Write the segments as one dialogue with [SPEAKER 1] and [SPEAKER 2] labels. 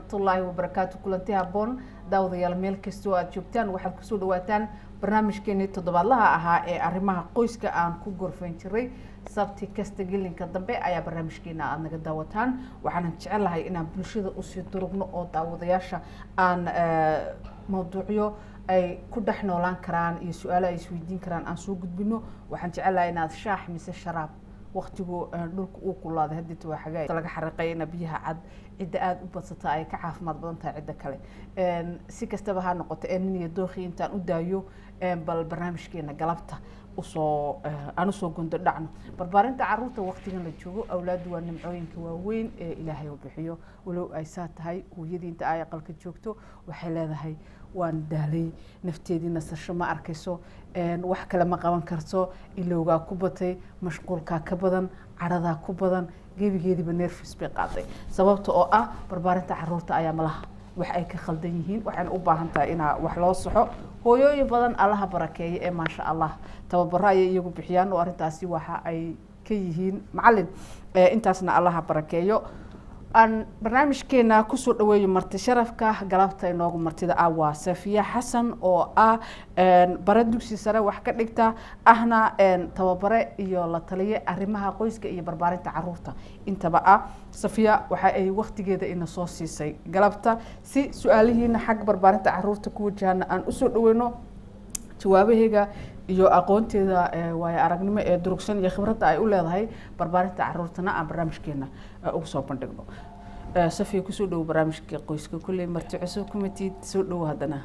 [SPEAKER 1] waraxmatullaahi wabarakaatu kulanti haboon daawadayaal meel kastoo aad joogtaan waxaad kusoo dhawaataan barnaamijkeenii toddobaadlaha ahaa ee arrimaha qoyska aan ku gorfayn jiray sabti kasta gelinka dambe ayaa barnaamijkeena aada naga daawataan waxaanan jecelahay inaan bulshada usii durugno oo daawadayaasha aan mawduucyo ay ku dhex noolaan karaan iyo su-aalo ay isweydiin karaan aan soo gudbino waxaan jecelahay inaad shaax mise sharaab waktigu dhulka uu kulaaday hadita waa xagaa laga xariiqay ina biyaha cad cidda aada u badsata ay ka caafimaad badan tahay cidda kale si kastaba ha noqoto ee nin iyo dookhi intaan u daayo bal barnaamijkeena galabta usoo aan usoo gondo dhacno barbaarinta caruurta waktigan la joogo awlaadu waa nimcooyinka waaweyn ee ilaahay u bixiyo walow ay saa tahay hooyadii inta ay aqalka joogto waxay leedahay waan daalay nafteedii nasasho ma arkayso wax kale ma qaban karto ilowgaa ku batay mashquulkaa ka badan caradaa ku badan gebigeediiba nerfis bay qaaday sababta oo ah barbaarinta caruurta ayaa malaha wax ay ka khaldan yihiin waxayna u baahan tahay inaa wax loo saxo hooyooyin badan allaha barakeeya ee maasha allah tababaro ayay iyagu bixiyaan oo arrintaasi waxa ay ka yihiin macalin intaasna allaha barakeeyo aan barnaamijkeena kusoo dhaweeyo marti sharafka galabta inoogu martida ah waa safiya xasan oo ah bare dugsi sare wax ka dhigta ahna tababare iyo la taliye arrimaha qoyska iyo barbaarinta caruurta intaba ah safiya waxa ay waktigeeda ina soo siisay galabta si su-aalihiina xagga barbaarinta caruurta ku wajahana aan usoo dhaweyno jawaabaheega iyo aqoonteeda waayo aragnimo ee durugsan iyo khibradda ay u leedahay barbaarinta caruurtana aan barnaamijkeena ugu soo bandhigno safiya kusoo dhowo barnaamijka qoyska kulley marti cusub kumatid soo dhowo haddana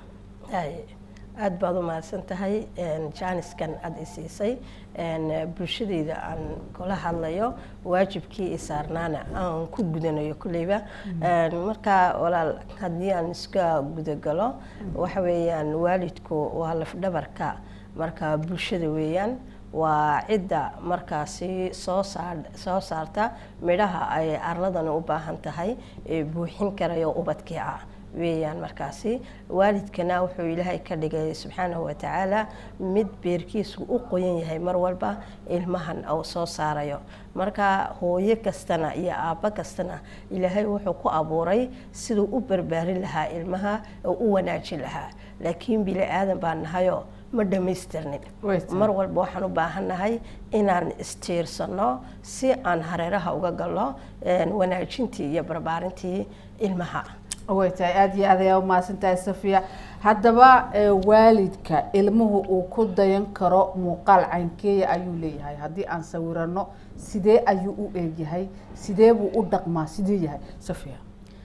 [SPEAKER 2] aada baad u mahadsan tahay jaaniskan aada i siisay bulshadeyda aan kula hadlayo waajibkii i saarnaana aan ku gudanayo kulleyba markaa walaal haddii aan iska gudagalo waxa weeyaan waalidku waa lafdhabarka marka bulshada weeyaan waa cidda markaasi soo saar soo saarta midhaha ay arladana u baahan tahay ee buuxin karayo ubadkii ah weeyaan markaasi waalidkana wuxuu ilaahay ka dhigay subxaanahu watacaala mid beerkiisu u qoyan yahay mar walba ilmahan uu soo saarayo marka hooyo kastana iyo aabbo kastana ilaahay wuxuu ku abuuray siduu u barbaarin lahaa ilmaha oo u wanaajin lahaa laakiin bili aadan baan nahayo ma dhamaystirnin mar walba waxaan u baahannahay inaan istiirsano si aan hareeraha uga galno wanaajintii iyo barbaarintii ilmaha
[SPEAKER 1] way tahay aada iyo aad ayaa umahadsan tahay safiya haddaba waalidka ilmuhu uu ku dayan karo muuqaal caynkeeya ayuu leeyahay haddii aan sawirano sidee ayuu u eegyahay sidee buu u dhaqmaa sidee yahay safiya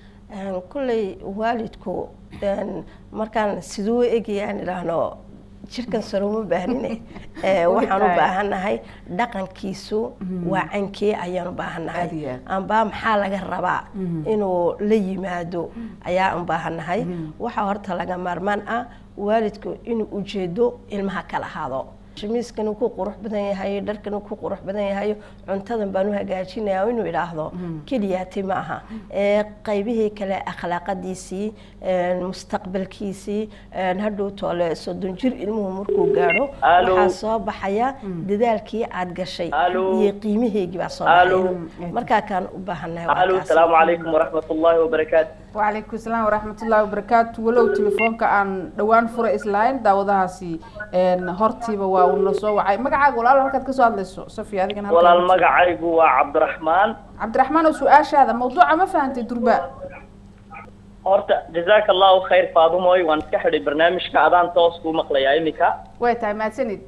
[SPEAKER 2] kulley waalidku markaan siduu egaya aan idhaahno jirkan sare uma baahnine waxaan u baahannahay dhaqankiisu waa cankee ayaan u baahannahay amba maxaa laga rabaa inuu la yimaado ayaan u baahannahay waxaa horta laga maarmaan ah waalidku inuu ujeedo ilmaha kala ahaado shamiiskan ku qurux badan yahay dharkan ku qurux badan yahay cuntadan baan u hagaajinaya inuu idhaahdo keliyaati ma aha qaybihii kale akhlaaqadiisii mustaqbalkiisii hadhow toole soddon jir ilmuhu markuu gaadho waxaa soo baxaya dadaalkii aad gashay iyo qiimaheygii baa soo baxaya markaa kaan u baahannahay
[SPEAKER 3] asalaamu calaykum waraxmat ullaahi wabarakaatu
[SPEAKER 1] وعليكم السلام ورحمة الله وبركاته ولو تليفونك عن دوان فرا إسلاين داودها سي إن هرتي بوا ونصو وعي مقعد ولا لا هلكت كسو هذا صفي هذه كان
[SPEAKER 3] ولا المقعد هو عبد الرحمن
[SPEAKER 1] عبد الرحمن وسؤال هذا موضوع ما فهمت درباء
[SPEAKER 3] horta jazaaka allahu khayr faadumoy waan iska xidhay barnaamijka adaan toos kuu maqlayaa iminka
[SPEAKER 1] way tahay mahadsanid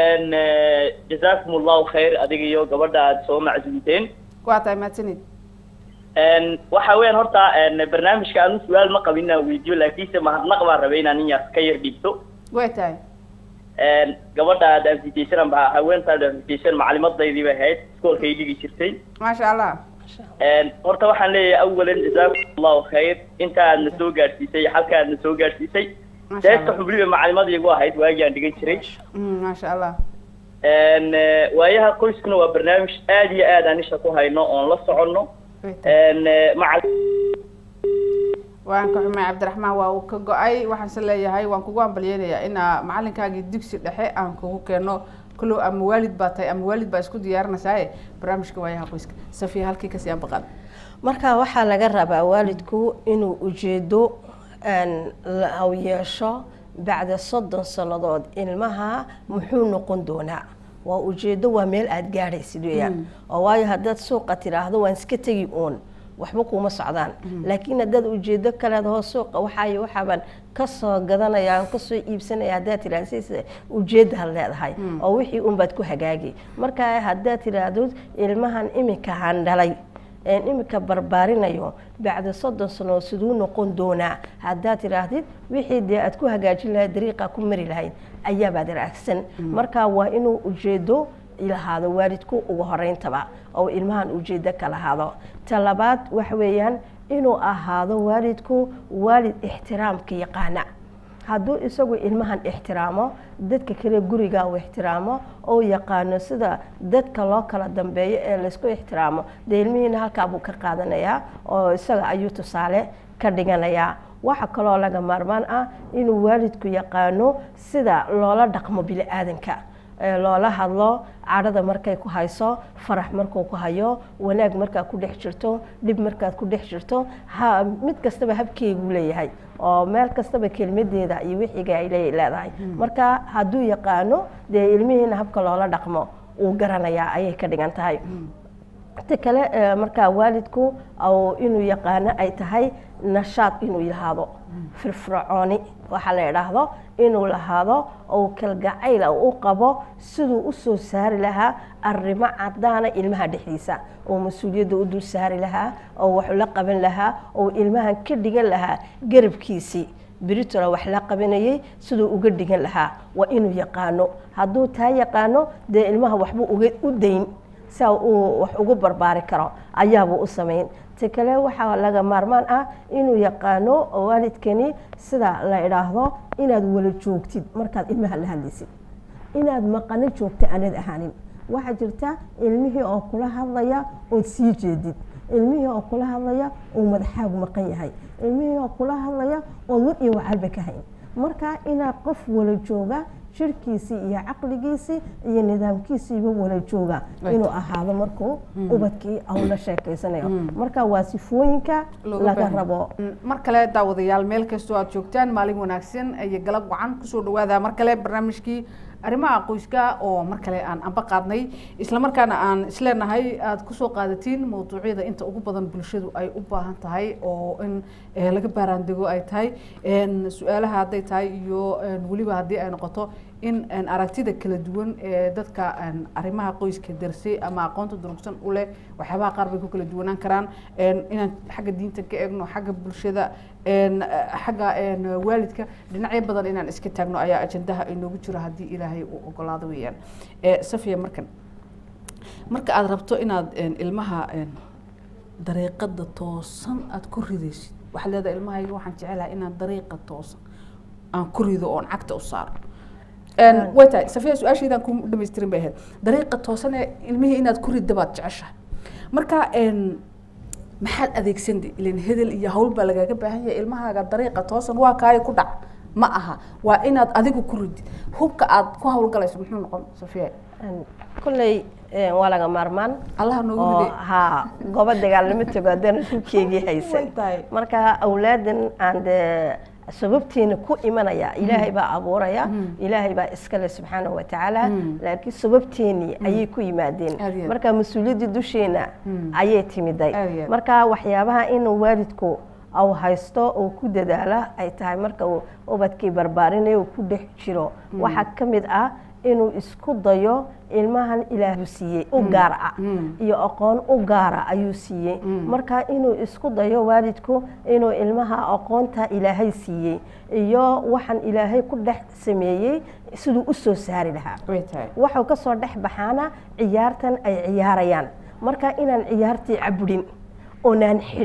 [SPEAKER 3] jazaakum allahu khayr adiga iyo gabadha aada soo macsuumteen
[SPEAKER 1] waa tahay mahadsanid
[SPEAKER 3] waxa weeyaan horta barnaamijka anu su-aal ma qabin inaan weydiyo laakiinse mahadnaq baan rabay inaan in yar ka yar dhiibto
[SPEAKER 1] way tahay
[SPEAKER 3] gabadha aad anfitaysan ba haweentaad anfitaysan macalimadaydi bay ahayd iskoolkay dhigi jirtay
[SPEAKER 1] maasha allah
[SPEAKER 3] horta waxaan leeyahay awalan jazaakum allahu khayr inta aadna soo gaadhsiisay halka aadna soo gaadhsiisay deesta xubliba macalimad igu ahayd waagii aan dhigan jiray
[SPEAKER 1] maasha allah
[SPEAKER 3] waayaha qoyskuna waa barnaamij aada iyo aad aan isha ku hayno oon la soconno macal
[SPEAKER 1] waan ka xumay cabdiraxmaan waa uu ka go-ay waxaanse leeyahay waan kugu ambalyeynayaa inaa macalinkaagii dugsi dhexe aan kugu keeno kullow ama waalid baa tahay ama waalid baa isku diyaarinaysaa barnaamijka waayaha qoyska safiya halkii kasii ambaqaad
[SPEAKER 2] marka waxaa laga rabaa waalidku inuu ujeedo u yeesho bacda soddon sannadood ilmaha muxuu noqon doonaa waa ujeedo waa meel aada gaadhaysid weyaan oo waayo haddaad suuqa tidhaahdo waan iska tegi uun waxba kuma socdaan laakiin haddaad ujeedo kaleed hoo suuqa waxaay waxaabaan kasoo gadanaya aan kasoo iibsanaya haddaad tidhahdo si ujeedaad leedahay oo wixii unbaad ku hagaagi marka haddaad tidhaahdo ilmahan iminka handhalay iminka barbaarinayo bacda soddon sano siduu noqon doonaa haddaad tidhaahdid wixii dee aad ku hagaajin lahayd dariiqa ku mari lahayd ayaabaad raagsan marka waa inuu ujeedo lahaado waalidku ugu horeyntaba oo ilmahan ujeedo ka lahaado ta labaad waxa weeyaan inuu ahaado waalidku waalid ixtiraamka yaqaana hadduu isagu ilmahan ixtiraamo dadka kale guriga uu ixtiraamo oo yaqaano sida dadka loo kala dambeeyo ee laysku ixtiraamo dee ilmihiina halkaa buu ka qaadanayaa oo isaga ayuu tusaale ka dhiganayaa waxaa kaloo laga maarmaan ah inuu waalidku yaqaano sida loola dhaqmo bili-aadanka loola hadlo cadhada markay ku hayso farax markuu ku hayo wanaag markaad ku dhex jirto dhib markaad ku dhex jirto mid kastaba habkeeguu leeyahay oo meel kastaba kelmadeeda iyo wixiga ay leedahay marka hadduu yaqaano dee ilmihiina habka loola dhaqmo uu garanayaa ayay ka dhigan tahay ta kale markaa waalidku inuu yaqaano ay tahay nashaad inuu lahaado firfircooni waxaa la idhaahdo inuu lahaado ou kalgacayl u qabo siduu usoo saari lahaa arrimo cadaana ilmaha dhexdiisa oo mas-uuliyadda u dul saari lahaa oo wax la qaban lahaa oo ilmahan ka dhigan lahaa garabkiisii britola wax la qabanayay siduu uga dhigan lahaa waa inuu yaqaano hadduu taa yaqaano dee ilmaha waxbuu uga u dayn saa uu wax ugu barbaari karo ayaabuu u samayn ta kale waxaa laga maarmaan ah inuu yaqaano waalidkani sida la idhaahdo inaad wala joogtid markaad ilmaha la hadlaysid inaad maqano joogta aanad ahaanin waxaa jirta ilmihii oo kula hadlaya ood sii jeedid ilmihii oo kula hadlaya uu madaxaagu maqan yahay ilmihii oo kula hadlaya ood war iyo wacalba ka hayn marka inaad qof wala jooga jirkiisii iyo caqligiisii iyo nidaamkiisiiba wala jooga inuu ahaado markuu ubadkii au la sheekeysanayo marka waa sifooyinka laga rabo
[SPEAKER 1] mar kale daawadayaal meel kastoo aad joogtaan maalin wanaagsan iyo galab wacan kusoo dhawaada mar kale barnaamijkii arrimaha qoyska oo mar kale aan anba qaadnay islamarkaana aan isleenahay aada kusoo qaadatiin mawduucyada inta ugu badan bulshadu ay u baahan tahay oo in laga baaraandego ay tahay su-aalaha hadday tahay iyo weliba haddii ay noqoto in aragtida kala duwan ee dadka arrimaha qoyska darsay ama aqoonta durugsan u leh waxyaabaha qaar bay ku kala duwanaan karaan inaan xagga diinta ka eegno xagga bulshada xagga waalidka dhinacyo badan inaan iska taagno ayaa ajandaha inoogu jiro haddii ilaahay uu ogolaado weeyaan safiya markan marka aada rabto inaad ilmaha dariiqada toosan aada ku ridaysid waxaad leedahay ilmahayga waxaan jecelahay inaan dariiqa toosan aan ku rido oon cagta u saaro way tahay safiya su-aashaydaan ku dhamaystirin bay ahayd dariiqa toosan ee ilmihii inaad ku ridda baad jeceshahay marka maxaad adeegsandi ilan hedel iyo hawl baa lagaaga baahan yahay ilmahaaga dariiqa toosan waa kaayo ku dhac ma aha waa inaad adigu ku ridid hubka aad ku hawlgalayso muxuu noqon safiya
[SPEAKER 2] kolley waa laga maarmaan
[SPEAKER 1] allaha noogu
[SPEAKER 2] oo
[SPEAKER 1] riday
[SPEAKER 2] haa goobo dagaalnimo tago haddana hubkeegii haysan
[SPEAKER 1] Way tahay.
[SPEAKER 2] marka awlaadan aan dee sababtiina ku imanaya ilaahay baa abuuraya ilaahay baa iskale subxaanahu watacaala laakiin sababteenii ayay ku yimaadeen
[SPEAKER 1] Aad iyo aad.
[SPEAKER 2] marka mas-uuliyaddii dusheena ayay timiday
[SPEAKER 1] Aad iyo aad.
[SPEAKER 2] marka waxyaabaha inuu waalidku au haysto oo ku dadaala ay tahay marka uu ubadkii barbaarinayo uu ku dhex jiro waxaa ka mid ah inuu isku dayo ilmahan ilaahu siiyey u gaar ah iyo aqoon u gaara ayuu siiyey marka inuu isku dayo waalidku inuu ilmaha aqoonta ilaahay siiyey iyo waxaan ilaahay ku dhex sameeyey siduu u soo saari lahaa
[SPEAKER 1] way tahay
[SPEAKER 2] waxuu ka soo dhex baxaana ciyaartan ay ciyaarayaan marka inaan ciyaartii caburin oonaan xidhin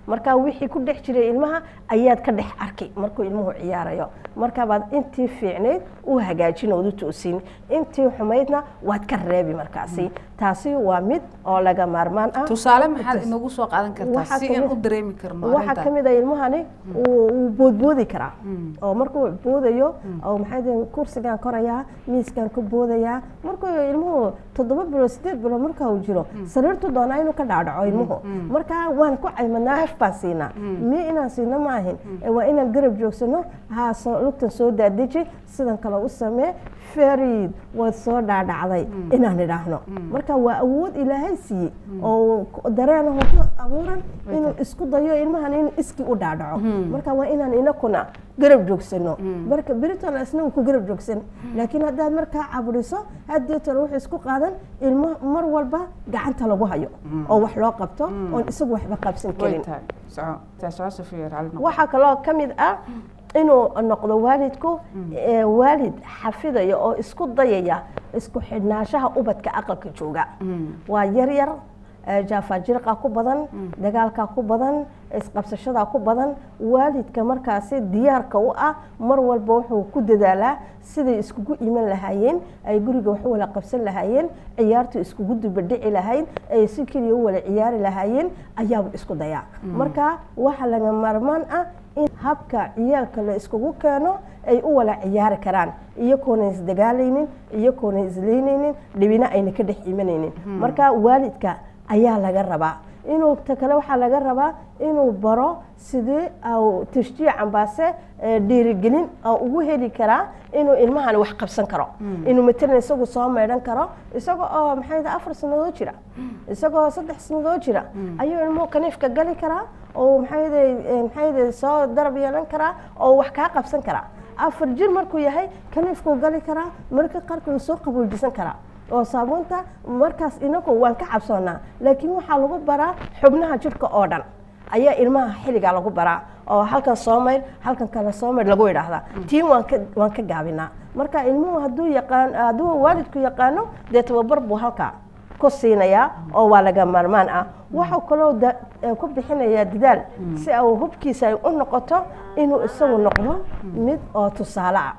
[SPEAKER 2] marka wixii ku dhex jiray ilmaha ayaad ka dhex arkay markuu ilmuhu ciyaarayo markabaad intii fiicnayd u hagaajin ood u toosin intii xumaydna waad ka reebi markaasi taasi waa mid oo laga maarmaan ah
[SPEAKER 1] tusaale maxaad inagu soo qaadan kartaa
[SPEAKER 2] Waxaa
[SPEAKER 1] si
[SPEAKER 2] kamid-
[SPEAKER 1] aan u dareemi karno
[SPEAKER 2] waxaa
[SPEAKER 1] arrintan?
[SPEAKER 2] ka mid ah ilmahani wuu wuu boodboodi karaa oo markuu boodayo oo maxay daheen kursigaan korayaa miiskaan ka boodayaa markuu ilmuhu toddoba bilood sideed bilood marka uu jiro sariirtu doonaa inuu ka dhaadhaco ilmuhu marka waan ku caymadnaa haf baan siinaa miyo inaan siino ma ahin ee waa inaan garab joogsano haa soo lugtan soo daadeji sidan kale u samee farid waad soo dhaadhacday inaan idhaahno marka waa awood ilaahay siiyey oo dareenaho ku abuuran inuu isku dayo ilmahan inuu iskii u dhaadhaco marka waa inaan inakuna garab joogsano marka beritona isna uu ku garab joogsan laakiin haddaad markaa caburiso haddeetona wuxuu isku qaadan ilmo mar walba gacanta lagu hayo oo wax loo qabto oon isagu waxba qabsan
[SPEAKER 1] way
[SPEAKER 2] karin
[SPEAKER 1] tahay soco taa soco safiya raalli noqo
[SPEAKER 2] waxaa kaloo ka mid ah inuu noqdo waalidku ee waalid xafidaya oo isku dayaya isku xidhnaanshaha ubadka aqalka jooga waa yar yar ee jaafajirqa ku badan dagaalka ku badan isqabsashada ku badan waalidka markaasi diyaarka u ah mar walba wuxuu ku dadaalaa siday iskugu iman lahaayeen ay guriga wax u wala qabsan lahaayeen ciyaartu iskugu dubadhici lahayd ay si keliya u wala ciyaari lahaayeen ayaaba isku dayaa marka waxa laga maarmaan ah in habka ciyaalka la iskugu keeno ay u wala ciyaari karaan iyagoona isdagaalaynin iyagoona isleynaynin dhibina ayna ka dhex imanaynin marka waalidka ayaa laga rabaa inuu ta kale waxaa laga rabaa inuu baro sidii au tashjiic ambaase ee dhiirigelin oo ugu heli karaa inuu ilmahani wax qabsan karo inuu matalan isagu soo maydhan karo isagoo oo maxay tahay afar sannadood jira isagoo saddex sannadood jira ayuu ilmuhu kaniifka gali karaa oo maxay tahay maxay tahay soo darab yeelan karaa oo wax kaa qabsan karaa afar jir markuu yahay kaniifkuu gali karaa marka qaarkood soo qaboojisan karaa oo saabuunta markaas inagu waan ka cabsoonaa laakiin waxaa lagu baraa xubnaha jidhka oo dhan ayaa ilmaha xilligaa lagu baraa oo halkan soo maydh halkan kale soo maydh lagu idhaahdaa tii waan ka waan ka gaabinaa marka ilmuhu hadduu yaqaan hadduu waalidku yaqaano dee tababar buu halkaa ku siinayaa oo waa laga maarmaan ah waxuu kaloo da- eh, ku bixinayaa dadaal si uu hubkiisa ay u noqoto inuu isagu noqdo mid oo tusaale ah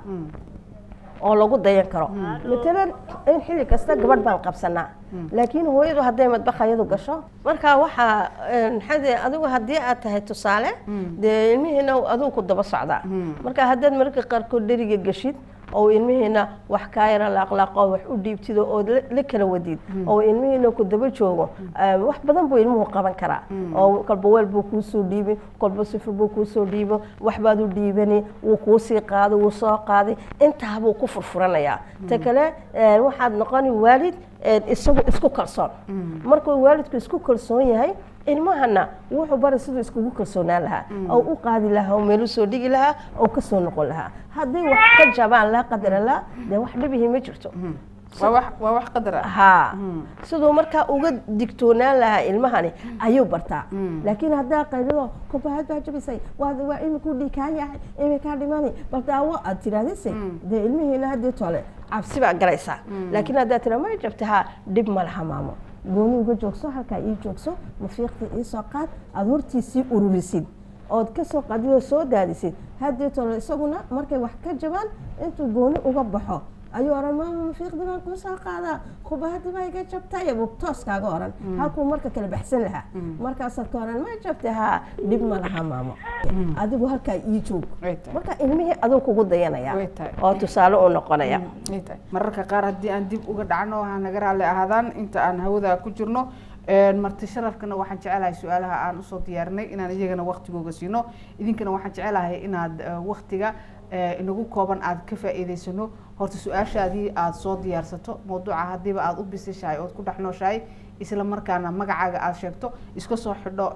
[SPEAKER 2] oo lagu dayan karo matalan in xilli kasta gabadh baan qabsanaa laakiin hooyadu hadday madbakhayadu gasho marka waxaa maxaa adigu haddii aad tahay tusaale dee ilmihiina adigu ku daba socdaa marka haddaad mararka qaarkood dheriga geshid oo ilmihiina wax kaa yara laaqlaaqo wax u dhiibtido oo la kala wadid oo ilmihiina ku daba joogo wax badan buu ilmuhu qaban karaa oo kolba weel buu kuusoo dhiibin kolba sifir buu kuusoo dhiibo waxbaad u dhiibani wuu kuusii qaaday wuu soo qaaday intaa buu ku furfuranayaa ta kale waxaad noqoni waalid isagu isku kalsoon markuu waalidku isku kalsoon yahay ilmahana wuxuu bara siduu iskugu kalsoonaan lahaa oo u qaadi lahaa oo meelu soo dhigi lahaa oo ka soo noqon lahaa hadday wax ka jabaan laa qadara laa dee wax dhibihi ma jirto
[SPEAKER 1] waa wax waa wax qadar ah
[SPEAKER 2] haa siduu markaa uga digtoonaan lahaa ilmahani ayuu bartaa laakiin haddaa qaylido kubahad baa jabisay waa waa imikuu dhiikaa yahay imikaa dhimani bal daawo aad tirahdise dee ilmihiina haddii tole cabsi baa galaysaa laakiin haddaa tira ma jabta haa dhib ma laha maamo gooni uga joogso halkaa ii joogso mafiiqtii iisoo qaad aada hortiisii ururisid ood ka soo qaadid oo soo daadisid haddii tole isaguna markay wax ka jabaan intuu gooni uga baxo ayuu oran maama mafiiqdii baan kuu soo qaadaa kubahadii baa iga jabtay buu tooskaaga oran halkuu marka kala baxsan lahaa markaasaad ka oran ma jabtay haa dhib ma laha maamo adigu halkaa ii joog marka ilmihii aduu kugu dayanaya oo tusaale u noqonaya
[SPEAKER 1] mararka qaar haddii aan dib uga dhacno ha naga raalli ahaadaan inta aan hawada ku jirno marti sharafkana waxaan jecelahay su-aalaha aan usoo diyaarinay inaan iyagana waktigooga siino idinkana waxaan jecelahay inaad waktiga inagu kooban aad ka faa'iidaysano horta su-aashaadii aada soo diyaarsato mawduuca haddiiba aada u bisishahay ood ku dhex nooshahay isla markaana magacaaga aada sheegto iska soo xidho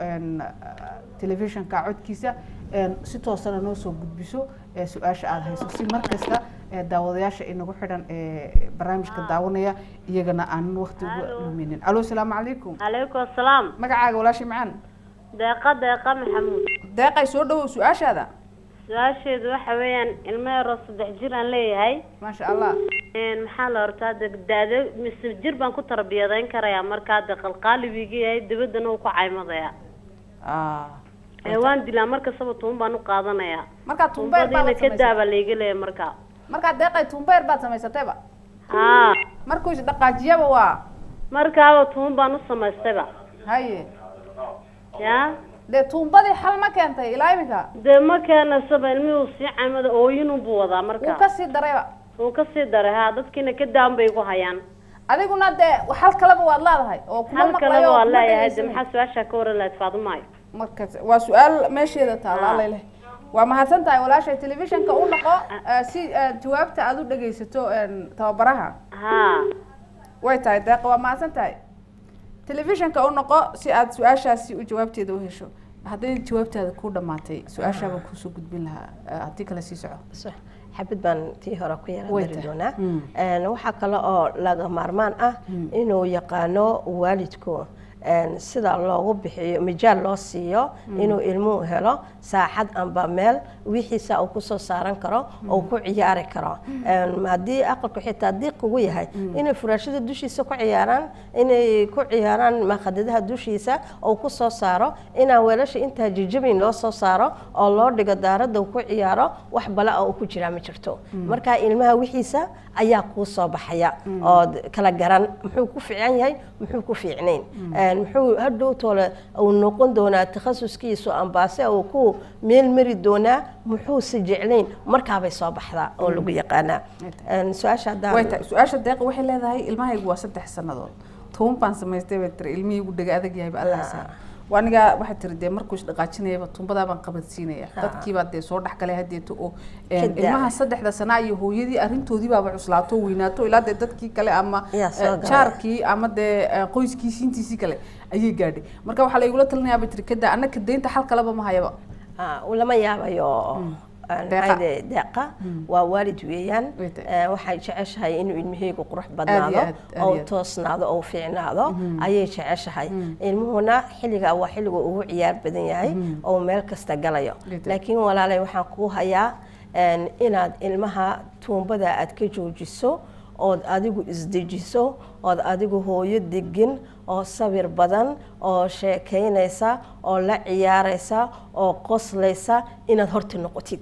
[SPEAKER 1] telefishinka codkiisa si toosana noo soo gudbiso su-aasha aada hayso si markasta daawadayaasha inagu xidhan barnaamijka daawanaya iyagana aanan wakti uga luminin alo asalaamu calaykum
[SPEAKER 4] calaykum asalaam
[SPEAKER 1] magacaaga walaashay macaan
[SPEAKER 4] deeqa deeqa maxamuud
[SPEAKER 1] deeqay soo dhawow su-aashaada
[SPEAKER 4] su-aasheedu waxa weeyaan ilmo yaroo saddex jir aan leeyahay
[SPEAKER 1] maasha allah
[SPEAKER 4] maxaa la hortaa de daado mise jir baan ku tarbiyadayn karayaa markaa de qalqaalibiga yahay dabaddana uu ku caymadayaa ee waan dilaa markastaba tuun baan u qaadanayaa
[SPEAKER 1] markaa tuumbeer baa
[SPEAKER 4] tuumbadiina ka daaba layga leeya markaa
[SPEAKER 1] markaa deeqay tuumbeer baad samaysatayba
[SPEAKER 4] haa
[SPEAKER 1] markuu isdhaqaajiyaba waa
[SPEAKER 4] markaaba tuun baan u samaystayba
[SPEAKER 1] haye
[SPEAKER 4] yaa
[SPEAKER 1] dee tuumbadii xal ma keentay ilaa iminka
[SPEAKER 4] dee ma keenasaba ilmihii uu sii camada ooyinun buu wadaa
[SPEAKER 1] wuu
[SPEAKER 4] marka
[SPEAKER 1] kasii darayba
[SPEAKER 4] wuu kasii daray haa dadkiina ka daan bay ku hayaan
[SPEAKER 1] adiguna dee hal kaleba waad leedahay oo kuma
[SPEAKER 4] hal
[SPEAKER 1] maqlayo
[SPEAKER 4] kaleba
[SPEAKER 1] oo
[SPEAKER 4] waa
[SPEAKER 1] kuma
[SPEAKER 4] leeyahay de
[SPEAKER 1] dhegeysanay.
[SPEAKER 4] maxaa su-aashaa ka waran lahayd faadumaayo
[SPEAKER 1] markas waa su-aal meesheeda taala
[SPEAKER 4] Ah.
[SPEAKER 1] allayleh waa mahadsan tahay walaashay telefishinka u noqo eh, si eh, jawaabta aad u dhegeysato en, tababaraha
[SPEAKER 4] haa
[SPEAKER 1] way tahay deeqa waa mahadsan tahay telefishinka u noqo si aad su-aashaasi u jawaabteeda u hesho hadday jawaabtaada ku dhamaatay su-aashaabaan kusoo gudbin lahaa eh, haddii kale sii soco
[SPEAKER 2] So, xabad baan tii hore ku yara
[SPEAKER 1] Way
[SPEAKER 2] dari
[SPEAKER 1] tahay.
[SPEAKER 2] doonaa
[SPEAKER 1] Mm.
[SPEAKER 2] Een, waxaa kale oo laga maarmaan ah inuu yaqaano waalidku een, sida loogu bixiyo mijaal loo siiyo inuu ilmuhu helo saaxad amba meel wixiisa uu kusoo saaran karo oo ku ciyaari karo Een, haddii aqalku xitaa diiq ugu yahay inay furaashada dushiisa ku ciyaaraan inay ku ciyaaraan maqadadaha dushiisa oo kusoo saaro inaan weelasha intaa jijabin loo soo saaro oo loo dhigo daaradda uu ku ciyaaro wax bala oo ku jiraa ma jirto marka ilmaha wixiisa ayaa kuu soo baxaya oo d- kala garan muxuu ku fiican yahay muxuu ku fiicnayn Een, muxuu hadhow toole uu noqon doonaa takhasuskiisu ambaase uu ku meel mari doonaa muxuuse jeclayn markaabay soo baxdaa oo lagu yaqaanaa Een, su-aasha haddaan
[SPEAKER 1] way tahay su-aasha deeqa waxay leedahay ilmahaygu waa saddex sannadood toban baan samaystay bay tiri ilmihii ugu dhega adag yahayba allah saa waa anigaa waxay tiri dee markuu isdhaqaajinayaba tumbadaa baan qabadsiinaya dadkiibaa dee soo dhexgalay hadeeto oo een,
[SPEAKER 2] Ka daa.
[SPEAKER 1] ilmaha saddexda sanaa iyo hooyadii arrintoodii baaba cuslaato oo weynaato ilaa dee dadkii kale ama
[SPEAKER 2] Yaa soo
[SPEAKER 1] eh,
[SPEAKER 2] galay.
[SPEAKER 1] jaarkii ama dee eh, qoyskii siintiisii kale ayay gaadhay marka waxaa laygula talinayaa bay tiri kadaa annaka deynta xal kaleba ma hayaba
[SPEAKER 2] Ah, lama yaabayo Een,
[SPEAKER 1] Deeqa.
[SPEAKER 2] maxay de- deeqa waa waalid weeyaan
[SPEAKER 1] Way tahay.
[SPEAKER 2] Eh, waxay jeceshahay inuu ilmaheygu qurux
[SPEAKER 1] Aad iyo
[SPEAKER 2] badnaado
[SPEAKER 1] aad, aad
[SPEAKER 2] oo
[SPEAKER 1] iyo aad.
[SPEAKER 2] toosnaado oo fiicnaado ayay jeceshahay ilmuhuna xilliga waa xilliga ugu ciyaar badan yahay oo meel kasta galayo
[SPEAKER 1] Way tahay.
[SPEAKER 2] laakiin walaalay waxaan kuu hayaa een, inaad ilmaha tuumbada aad ka joojiso ood adigu isdejiso ood adigu hooyo degin oo sabir badan oo sheekaynaysa oo la ciyaaraysa oo qoslaysa inaad horta noqotid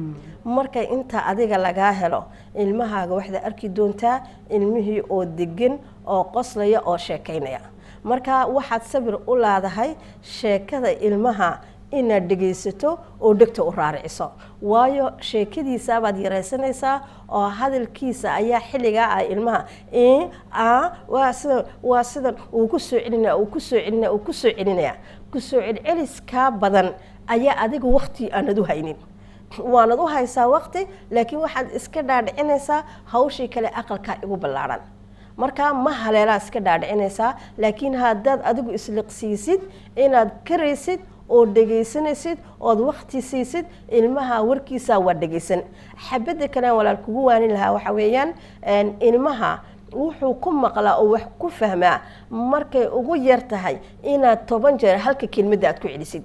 [SPEAKER 2] markay inta adiga lagaa helo ilmahaaga waxaad arki doontaa ilmihii oo degan oo qoslaya oo sheekaynaya marka waxaad sabir u laadahay sheekada ilmaha inaad dhegaysato oo dhegta u raariciso waayo sheekadiisaabaad yaraysanaysaa oo hadalkiisa ayaa xilligaa ah ilmaha "Ii, aa, waa sidan waa sidan uu ku soo celinaya uu ku soo celinaya uu ku soo celinaya kusoo celceliskaa badan ayaa adiga waqti aanad u haynin waanad u haysaa waqti laakiin waxaad iska dhaadhicinaysaa hawshii kale aqalkaa igu ballaadhan marka ma haleelaa iska dhaadhicinaysaa laakiin haddaad adigu isliqsiisid inaad karaysid oo dhegaysanaysid ood waqti siisid ilmaha warkiisa waa dhegaysan xabadda kalean walaal kugu waanin lahaa waxa weeyaan een, ilmaha wuxuu ku maqlaa oo wax ku fahmaa markay ugu yar tahay inaad toban jeer halka kelmadda aad ku celisid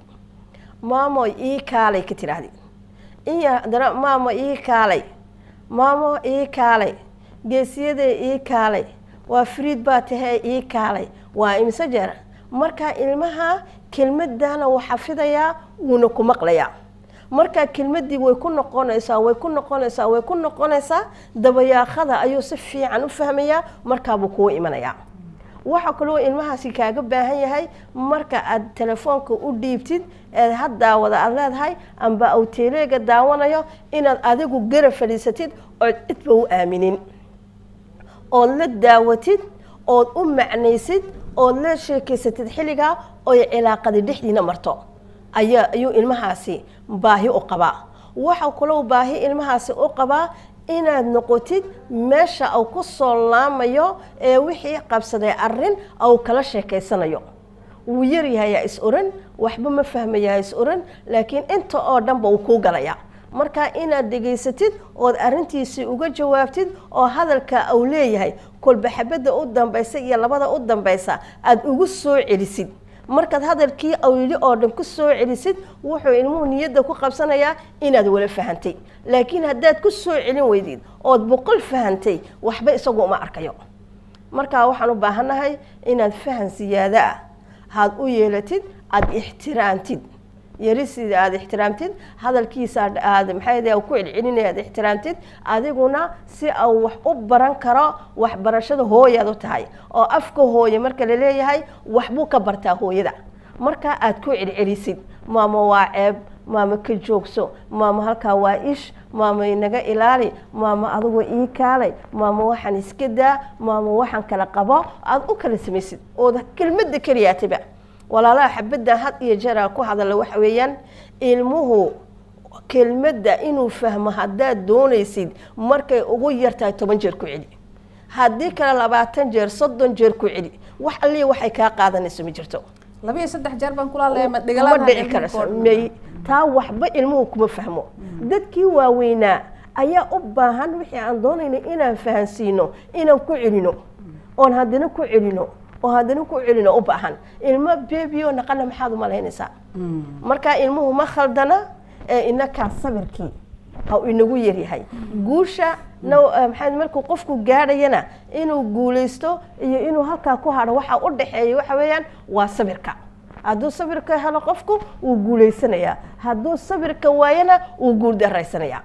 [SPEAKER 2] maamo ii kaalay ka tidhaahdi iyo haddana maamo ii kaalay maamo ii kaalay geesiyadee ii kaalay waa fariid baa tahee ii kaalay waa imse jeer marka ilmaha kelmadana wuu xafidayaa wuuna ku maqlayaa marka kelmadii way ku noqonaysaa way ku noqonaysaa way ku noqonaysaa dabayaaqada ayuu si fiican u fahmayaa markaabuu kugu imanayaa waxaa kaloo ilmahaasi kaaga baahan yahay marka aad telefoonka u dhiibtid eed had daawada aad leedahay amba au teleega daawanayo inaad adigu gara fadhiisatid ood cidba u aaminin ood la daawatid ood u macnaysid ood la sheekaysatid xilligaa oy cilaaqadi dhexdiina marto ayaa ayuu ilmahaasi baahi u qabaa waxaa kaloo baahi ilmahaasi u qabaa inaad noqotid meesha uu ku soo laamayo ee wixii qabsaday arrin au kala sheekaysanayo wuu yaryahayaa is oran waxba ma fahmayaa is oran laakiin inta oo dhanba uu kuu galayaa marka inaad dhegaysatid ood arrintiisii uga jawaabtid oo hadalka uu leeyahay kolba xabadda u dambaysa iyo labada u dambaysa aada ugu soo celisid markaad hadalkii awili oo dhan ku soo celisid wuxuu ilmuhu niyadda ku qabsanayaa inaad wala fahantay laakiin haddaad ku soo celin weydid ood boqol fahantay waxba isagu uma arkayo marka waxaan u baahannahay inaad fahan siyaado ah haad u yeelatid aada ixtiraamtid yarisiida aada ixtiraamtid hadalkiisa aad maxay ku celcelinaya aad ixtiraamtid adiguna si au wax u baran karo waxbarashada hooyaad u tahay oo afka hooye marka la leeyahay waxbuu ka bartaa hooyada marka aad ku celcelisid maamo waa ceeb maama ka joogso maama halkaa waa ish maama inaga ilaali maama adugu ii kaalay maama waxaan iska daa maama waxaan kala qabo aada u kala samaysid ood kelmadda keliyaatiba walaalaha xabadda had iyo jeer ku hadala waxa weeyaan ilmuhu kelmadda inuu fahmo haddaad doonaysid markay ugu yartahay toban jeer ku celi haddii kale labaatan jeer soddon jeer ku celi wax allii waxay kaa qaadanayso ma jirto
[SPEAKER 1] laba iyo saddex jeer baan kula hadlaya ma
[SPEAKER 2] ma
[SPEAKER 1] dhigalaan
[SPEAKER 2] dhici karayso may taa waxba ilmuhu kuma fahmo dadkii waaweynaa ayaa u baahan wixii aan doonayna inaan fahansiino inaan ku celino oon haddana ku celino oo haddana ku celino u baahan ilmo bebiyo naqana maxaad u malaynaysaa marka ilmuhu ma khaldana ee inakaa sabirkii ha uu inagu yaryahay guusha na maxaa markuu qofku gaadhayana inuu guulaysto iyo inuu halkaa ku hadho waxa u dhaxeeya waxa weeyaan waa sabirka hadduu sabirka helo qofku wuu guulaysanayaa hadduu sabirka waayana wuu guul daraysanayaa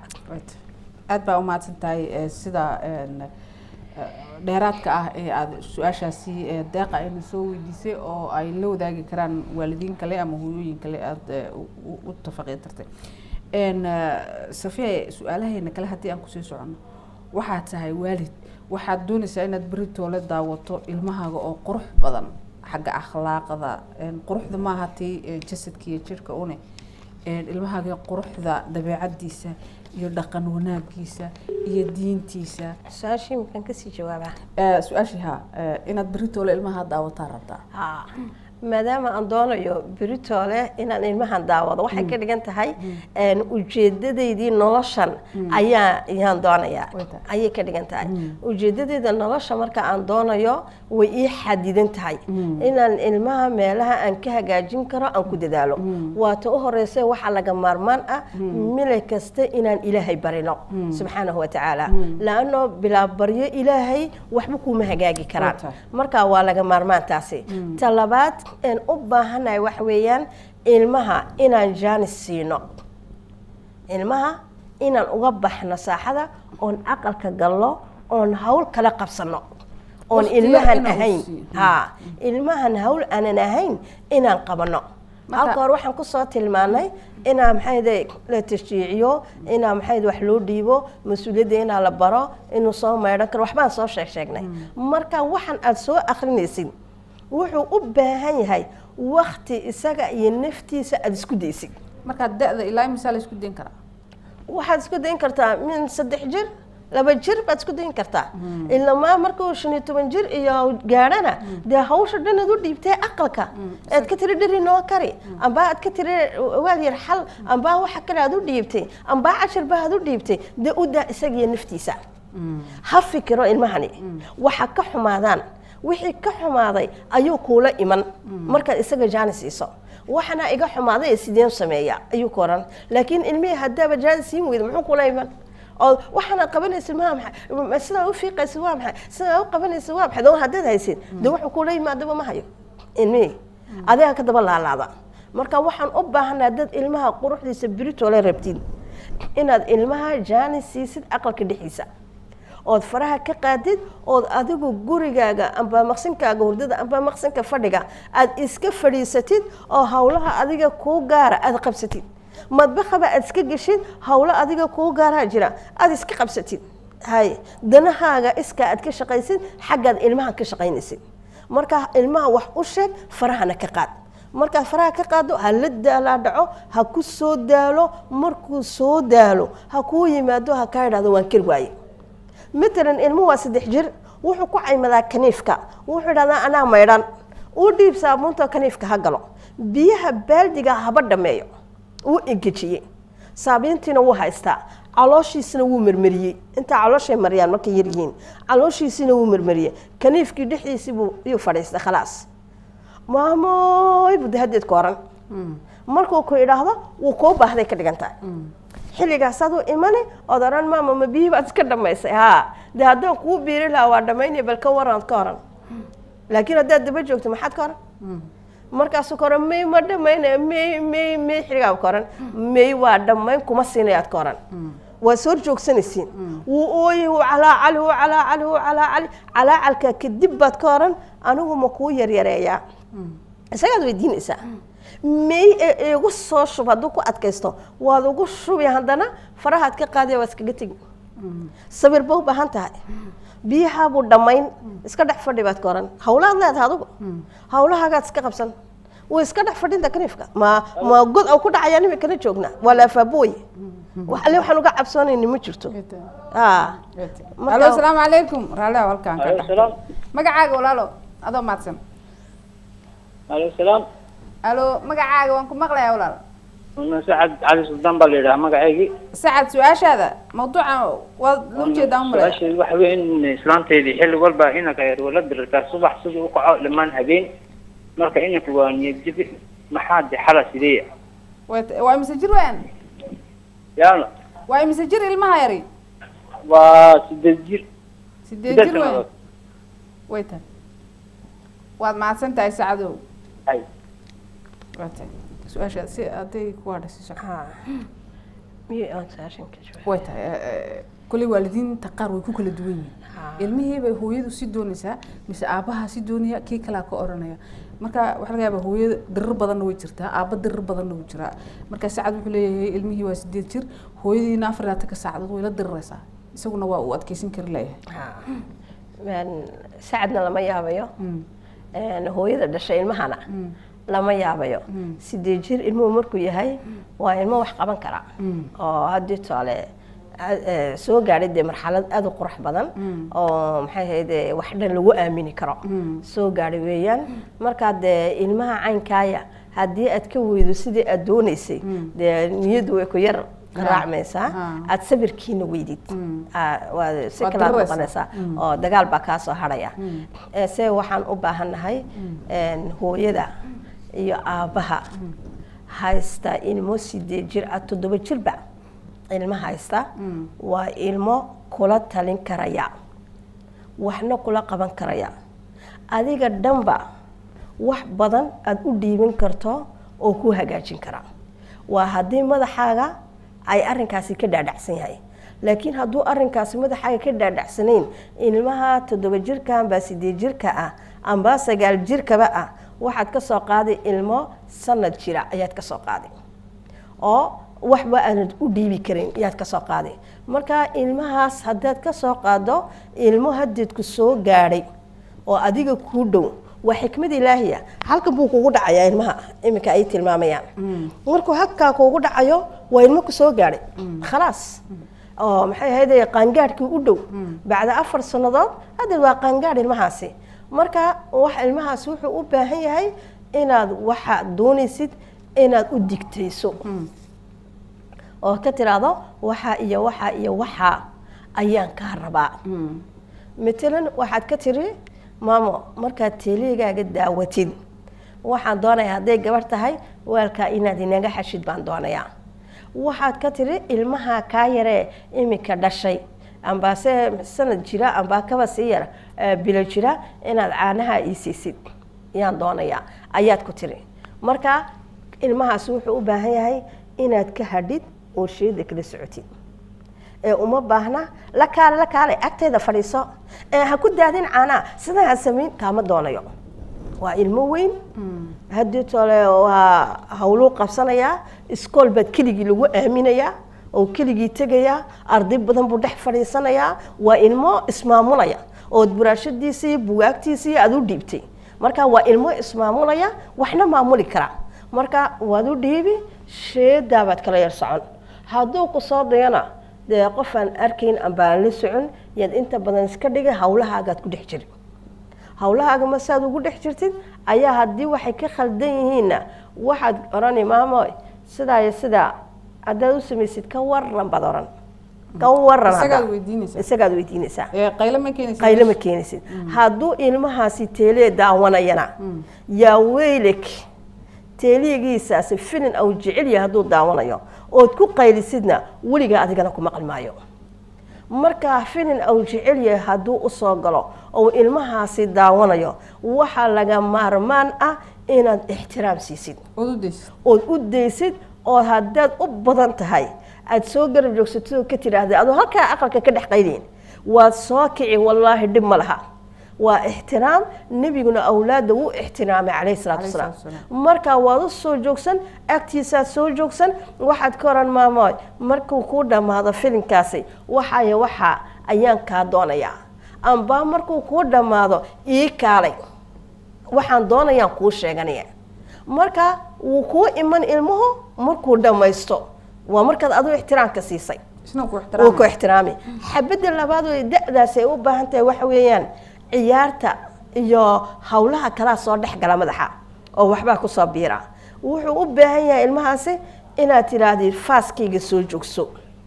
[SPEAKER 1] aad baa umahadsan tahay eh, sida een, eh, dheeraadka ah ee aada su-aashaasi eh, deeqa ayna soo weydiisay oo ay la wadaagi karaan waalidiin kale ama hooyooyin kale aada eh, u- u- u tafaqiitartay n safiya su-aalaheena kale haddii aan kusii socono waxaad tahay waalid waxaad doonaysaa inaad beri toole daawato ilmahaaga oo qurux badan xagga akhlaaqda een, quruxda maaha tii eh, jasadka iyo jirka une een, ilmahaaga quruxda dabeecadiisa iyo dhaqan wanaagiisa iyo diintiisa
[SPEAKER 2] su-aashii makaan kasii jawaabaa
[SPEAKER 1] Eh, su-aashii ha eh, inaad beri toole ilmaha daawataa rabtaa
[SPEAKER 2] haa maadaama aan doonayo beritoole inaan ilmahan daawado waxay ka dhigan tahay een, ujeedadaydii noloshan ayaa ayaan doonayaa
[SPEAKER 1] Way tahay.
[SPEAKER 2] ayay ka dhigan tahay ujeedadayda nolosha marka aan doonayo way ii xadidan tahay inaan ilmaha meelaha aan ka hagaajin karo aan ku dadaalo waata u horeysa waxaa laga maarmaan ah mile kasta inaan ilaahay barino subxaanahu watacaala laano bilaabaryo ilaahay waxba kuuma hagaagi karaan
[SPEAKER 1] Way tahay.
[SPEAKER 2] marka waa laga maarmaan taasi ta labaad een u baahanahay waxa weeyaan ilmaha inaan jaanis siino ilmaha inaan uga baxno saaxada oon aqalka galno oon hawl kala qabsano oon
[SPEAKER 1] Waqtiga
[SPEAKER 2] ilmahan
[SPEAKER 1] inaan
[SPEAKER 2] ahayn
[SPEAKER 1] siiyo.
[SPEAKER 2] haa ilmahan hawl aanan ahayn inaan qabano
[SPEAKER 1] Marka-
[SPEAKER 2] halka hore waxaan kusoo tilmaanay inaa maxayde la tashjiiciyo inaa maxayde wax loo dhiibo mas-uuliyadda inaa la baro inuu soo maydhan karo waxbaan soo sheeg sheegnay marka waxaan aad soo akrinaysid wuxuu u baahan yahay wakti isaga iyo naftiisa aada isku daysid
[SPEAKER 1] markaa da-da ilaa imisaa la isku dayn karaa
[SPEAKER 2] waxaad isku dayn kartaa min saddex jir laba jir baad isku dayn kartaa ilamaa markuu shan iyo toban jir iyo gaadhana dee hawsha dhan aad u dhiibtay aqalka aad ka tiri dheri noo kari ambaa aad ka tiri waal yar xal ambaa waxa kale aad u dhiibtay ambaa cashar ba aad u dhiibtay dee u daa isagiyo naftiisa ha fikiro ilmahani waxa ka xumaadaan wixii ka xumaaday ayuu kuula iman markaad isaga jaani siiso waxana iga xumaaday sideen sameeya ayuu ku oran laakiin ilmihii haddaaba jaani siin weyda muxuu kula iman oo waxaana qabanaysa maa maxay sidaa u fiiqaysa waa maxay sidaa u qabanaysa waa maxay doon haddaad haysid dee wuxuu kula yimaadaba ma hayo ilmihii adiga ka daba laalaada marka waxaan u baahanaa dad ilmaha quruxdiisa biritoola rabtid inaad ilmaha jaani siisid aqalka dhexdiisa ood faraha ka qaadid ood adigu gurigaaga amba maqsinkaaga hurdada amba maqsinka fadhiga aad iska fadhiisatid oo howlaha adiga kuu gaara aad qabsatid madbakhaba aad iska geshid howlo adiga kuu gaaraa jira aad iska qabsatid hay danahaaga iska aad ka shaqaysid xaggaad ilmaha ka shaqaynaysid marka ilmaha wax u sheeg farahana ka qaad markaa faraha ka qaado ha la daalaa dhaco ha ku soo daalo markuu soo daalo ha kuu yimaado ha kaa idhahdo waan kar waaye matalan ilmuhu waa saddex jir wuxuu ku caymadaa kaniifka wuxuu idhahdaa anaa maydhan uu dhiib saabuunta kaniifka ha galo biyaha baaldiga haba dhameeyo wuu engejiyey saabiintiina wuu haystaa calooshiisina wuu marmariyey intaa calooshay mariyaan markay yaryihiin calooshiisina wuu marmariyey kaniifkii dhexdiisii buu iyuu fadhiistay khalaas maamoy buu dahadeed ku oran markuu ku idhaahdo wuu kuu baahday ka dhigan tahay xilligaasaad u imani ood oran maama ma biyihii baad iska dhamaysay haa dee haddaan kuu biiri lahaa waa dhamaynaya bal ka waran ka oran laakiin haddaad daba joogto maxaad ka oran markaasuu ka oran may ma dhamaynaya may may may xilligaa ka oran may waa dhammayn kuma siinayaad ka oran waa soo joogsanaysiin wuu ooyey wuu calaacali wuu calaacali wuu calaacali calaacalka kadib baad ka oran anigu ma kuu yaryareeyaa isagaad weydiinaysaa may ee igu soo shub hadduu ku adkaysto waad ugu shubi haddana farahaad ka qaadaya waad iskaga tegi sabir ba u baahan tahay biyahaabuu dhammayn iska dhex fadhi baad ka oran hawlaad leedahay adigu hawlahaagaad iska qabsan way iska dhex fadhinta kaniifka ma ma god au ku dhacayaan imikana joogna waa laafaaboy wax alle waxaan uga cabsoonayni ma jirto Ah. Marka-
[SPEAKER 1] alo asalaamu calaykum raale halkaan ka
[SPEAKER 3] aleykum
[SPEAKER 1] dhex
[SPEAKER 3] salaam
[SPEAKER 1] magacaaga walaalo adoo mahadsan
[SPEAKER 3] aleykum salaam
[SPEAKER 1] alo magacaaga waan ku maqlayaa walaal
[SPEAKER 3] sacad cali suldaan baa la yidhaha magaceygii
[SPEAKER 1] sacad su-aashaada mawduuca waad la ujeedaa umale
[SPEAKER 3] su-aasheedu waxa weeye in islaanteedii xilli walba inanka yar wala dirirtaa subax siduu u kaco dhammaan habeen marka inanka waa niyadjabi maxaa de xala sideeya
[SPEAKER 1] waa imise jir wean
[SPEAKER 3] yaana
[SPEAKER 1] waa imise jir ilmaha yari
[SPEAKER 3] waa sideed jir
[SPEAKER 1] sideed
[SPEAKER 3] sideed
[SPEAKER 1] jir weyn
[SPEAKER 3] sanadood
[SPEAKER 1] way tahay waad mahadsan tahay sacadow
[SPEAKER 3] hay
[SPEAKER 1] waa tahay su-aasha si aday ku hadhasiiso
[SPEAKER 2] Ah. Miyuu aan saashan ka jawaab?
[SPEAKER 1] way tahay eh, eh, kolley waalidiinta qaar way ku kala duwan yihiin
[SPEAKER 2] Ah.
[SPEAKER 1] ilmihii bay hooyadu si doonaysaa mise aabaha si doonaya kii kalaa ka oranaya marka waxaa laga yaabaa hooyada dirir badanna way jirtaa aaba dirir badanna wuu jiraa marka sacad wuxuu leeyahay ilmihii waa sideed jir hooyadiina afar iyo labaatanka saacadood way la diriraysaa isaguna waa uu adkeysan kari leeyahay
[SPEAKER 2] Ah. Een, sacadna lama yaabayo
[SPEAKER 1] Mm.
[SPEAKER 2] Een, hooyada dhashay ilmahana
[SPEAKER 1] Mm.
[SPEAKER 2] lama yaabayo
[SPEAKER 1] Mm.
[SPEAKER 2] sideed jir ilmuhu markuu yahay waa ilmo wax qaban kara
[SPEAKER 1] Mm.
[SPEAKER 2] oo haddii toole a- ee, soo gaadhay dee marxalad aad u qurux badan
[SPEAKER 1] Mm.
[SPEAKER 2] oo maxay ahayd ee, wax dhan lagu aamini karo
[SPEAKER 1] Mm.
[SPEAKER 2] soo gaadhay weeyaan markaa dee ilmaha caynkaaya haddii aad ka weydo sidii aad doonaysay
[SPEAKER 1] Mm.
[SPEAKER 2] dee niyaddu way ku yar raacmaysaa
[SPEAKER 1] Ah.
[SPEAKER 2] aad sabirkiina weydid
[SPEAKER 1] Mm.
[SPEAKER 2] Ah, waa si
[SPEAKER 1] Waad
[SPEAKER 2] kalaad
[SPEAKER 1] diriraysaa.
[SPEAKER 2] noqonaysaa
[SPEAKER 1] Mm.
[SPEAKER 2] oo dagaal baa kaa soo hadhaya
[SPEAKER 1] Mm.
[SPEAKER 2] Ee, se waxaan u baahannahay een, hooyada iyo aabbaha haysta ilmo sideed jir ah toddoba jirba ilmo haysta
[SPEAKER 1] Mm.
[SPEAKER 2] waa ilmo kula talin karaya waxna kula qaban karaya adiga dhanba wax badan aada u dhiibin karto oo ku hagaajin kara waa haddii madaxaaga ay arrinkaasi ka dhaadhacsan yahay laakiin hadduu arrinkaasi madaxaaga ka dhaadhacsanayn ilmaha toddoba jirka amba sideed jirka ah amba sagaal jirkaba ah waxaad ka soo qaaday ilmo sanad jira ayaad ka soo qaaday oo waxba aanad u dhiibi karin yaad ka soo qaaday marka ilmahaas haddaad ka soo qaado ilmo hadeedku soo gaadhay oo adiga kuu dhow waa xikmad ilaahiya halkan buu kugu dhacayaa ilmaha iminka ay tilmaamayaan markuu halkaa kugu dhacayo waa ilmo ku soo gaadhay khalaas oo maxay ahayd qaangaadhkii u dhow bacda afar sannadood haddeed waa qaangaadh ilmahaasi marka wax ilmahaasi wuxuu u baahan yahay inaad waxa doonaysid inaad u digtayso oo ka tiraahdo waxaa iyo waxaa iyo waxaa ayaan kaa rabaa
[SPEAKER 1] Mm.
[SPEAKER 2] matalan waxaad ka tiri maamo markaad teeligaaga daawatid waxaan doonayaa hadday gabarh tahay waalkaa inaad inaga xashid baan doonayaa waxaad ka tiri ilmaha kaa yaree iminka dhashay ambaase sanad jira amba kaba sii yar eh, bilo jira inaad caanaha ii siisid yaan doonayaa ayaad ku tiri marka ilmahaasi wuxuu u baahan yahay inaad ka hadhid oo sheeda kala socotid ee uma baahna la kaale la kaale agteeda fadhiiso ee ha ku daadin caanaa sidaa ha samayn kaama doonayo waa ilmo weyn haddii tole waa hawluu qabsanayaa iskool baad keligii lagu aaminayaa oo keligii tegayaa arday badan buu dhex fadhiisanayaa waa ilmo ismaamulaya ood buraashadiisii bugaagtiisii aad u dhiibtay marka waa ilmo ismaamulaya waxna maamuli kara marka waad u dhiibi sheedaa baad kala yar socon hadduu ku soo dayana dee qof aan arkayn amba aan la socon yaad inta badan iska dhigay hawlahaagaad ku dhex jiri hawlahaaga ma saad ugu dhex jirtid ayaa haddii waxay ka khaldan yihiinna waxaad odhani maamo sidaa iyo sidaa haddaad u samaysid ka waran baad odhan ka waran hadda.
[SPEAKER 1] Isagaad weydiinaysaa.
[SPEAKER 2] isagaad weydiinaysaa
[SPEAKER 1] ee qaylo ma keenaysa
[SPEAKER 2] qaylo ma keenaysid hadduu ilmahaasi teelee daawanayana yaa weylek teeligiisaasi filin au jecel yahay hadduu daawanayo ood ku qaylisidna weligaa adigana ku maqli maayo markaa filin au jecel yahay hadduu usoo galo ou ilmahaasi daawanayo waxaa laga maarmaan ah inaad ixtiraam siisid
[SPEAKER 1] ood u daysid
[SPEAKER 2] ood u daysid oo haddaad u badan tahay aad soo garab joogsatid oo ka tidhaahda adoo halkaa aqalka ka dhex qaydayn waad soo kici wallaahi dhib ma laha waa ixtiraam nebiguna awlaadda wuu ixtiraamay calayhi salaatu
[SPEAKER 1] Calayhi
[SPEAKER 2] wasalaam
[SPEAKER 1] salaatu
[SPEAKER 2] markaa waad u soo joogsan agtiisaad soo joogsan waxaad ka oran maamooy markuu kuu dhammaado filimkaasi waxaya waxaa ayaan kaa doonayaa amba markuu kuu dhammaado ii kaalay waxaan doonayaan kuu sheeganaya marka wuu kuu iman ilmuhu markuu dhammaysto waa markaad adigu ixtiraamka siisay
[SPEAKER 1] isna ku
[SPEAKER 2] wuu ku
[SPEAKER 1] ixtiraamay
[SPEAKER 2] ixtiraami xabadda labaad oo da-daas ay u baahan tahay waxa weeyaan ciyaarta iyo hawlaha kalaa soo dhex gala madaxa oo waxbaa kusoo biira wuxuu u baahan yahay ilmahaasi inaad tidhaahdid faaskayga soo joogso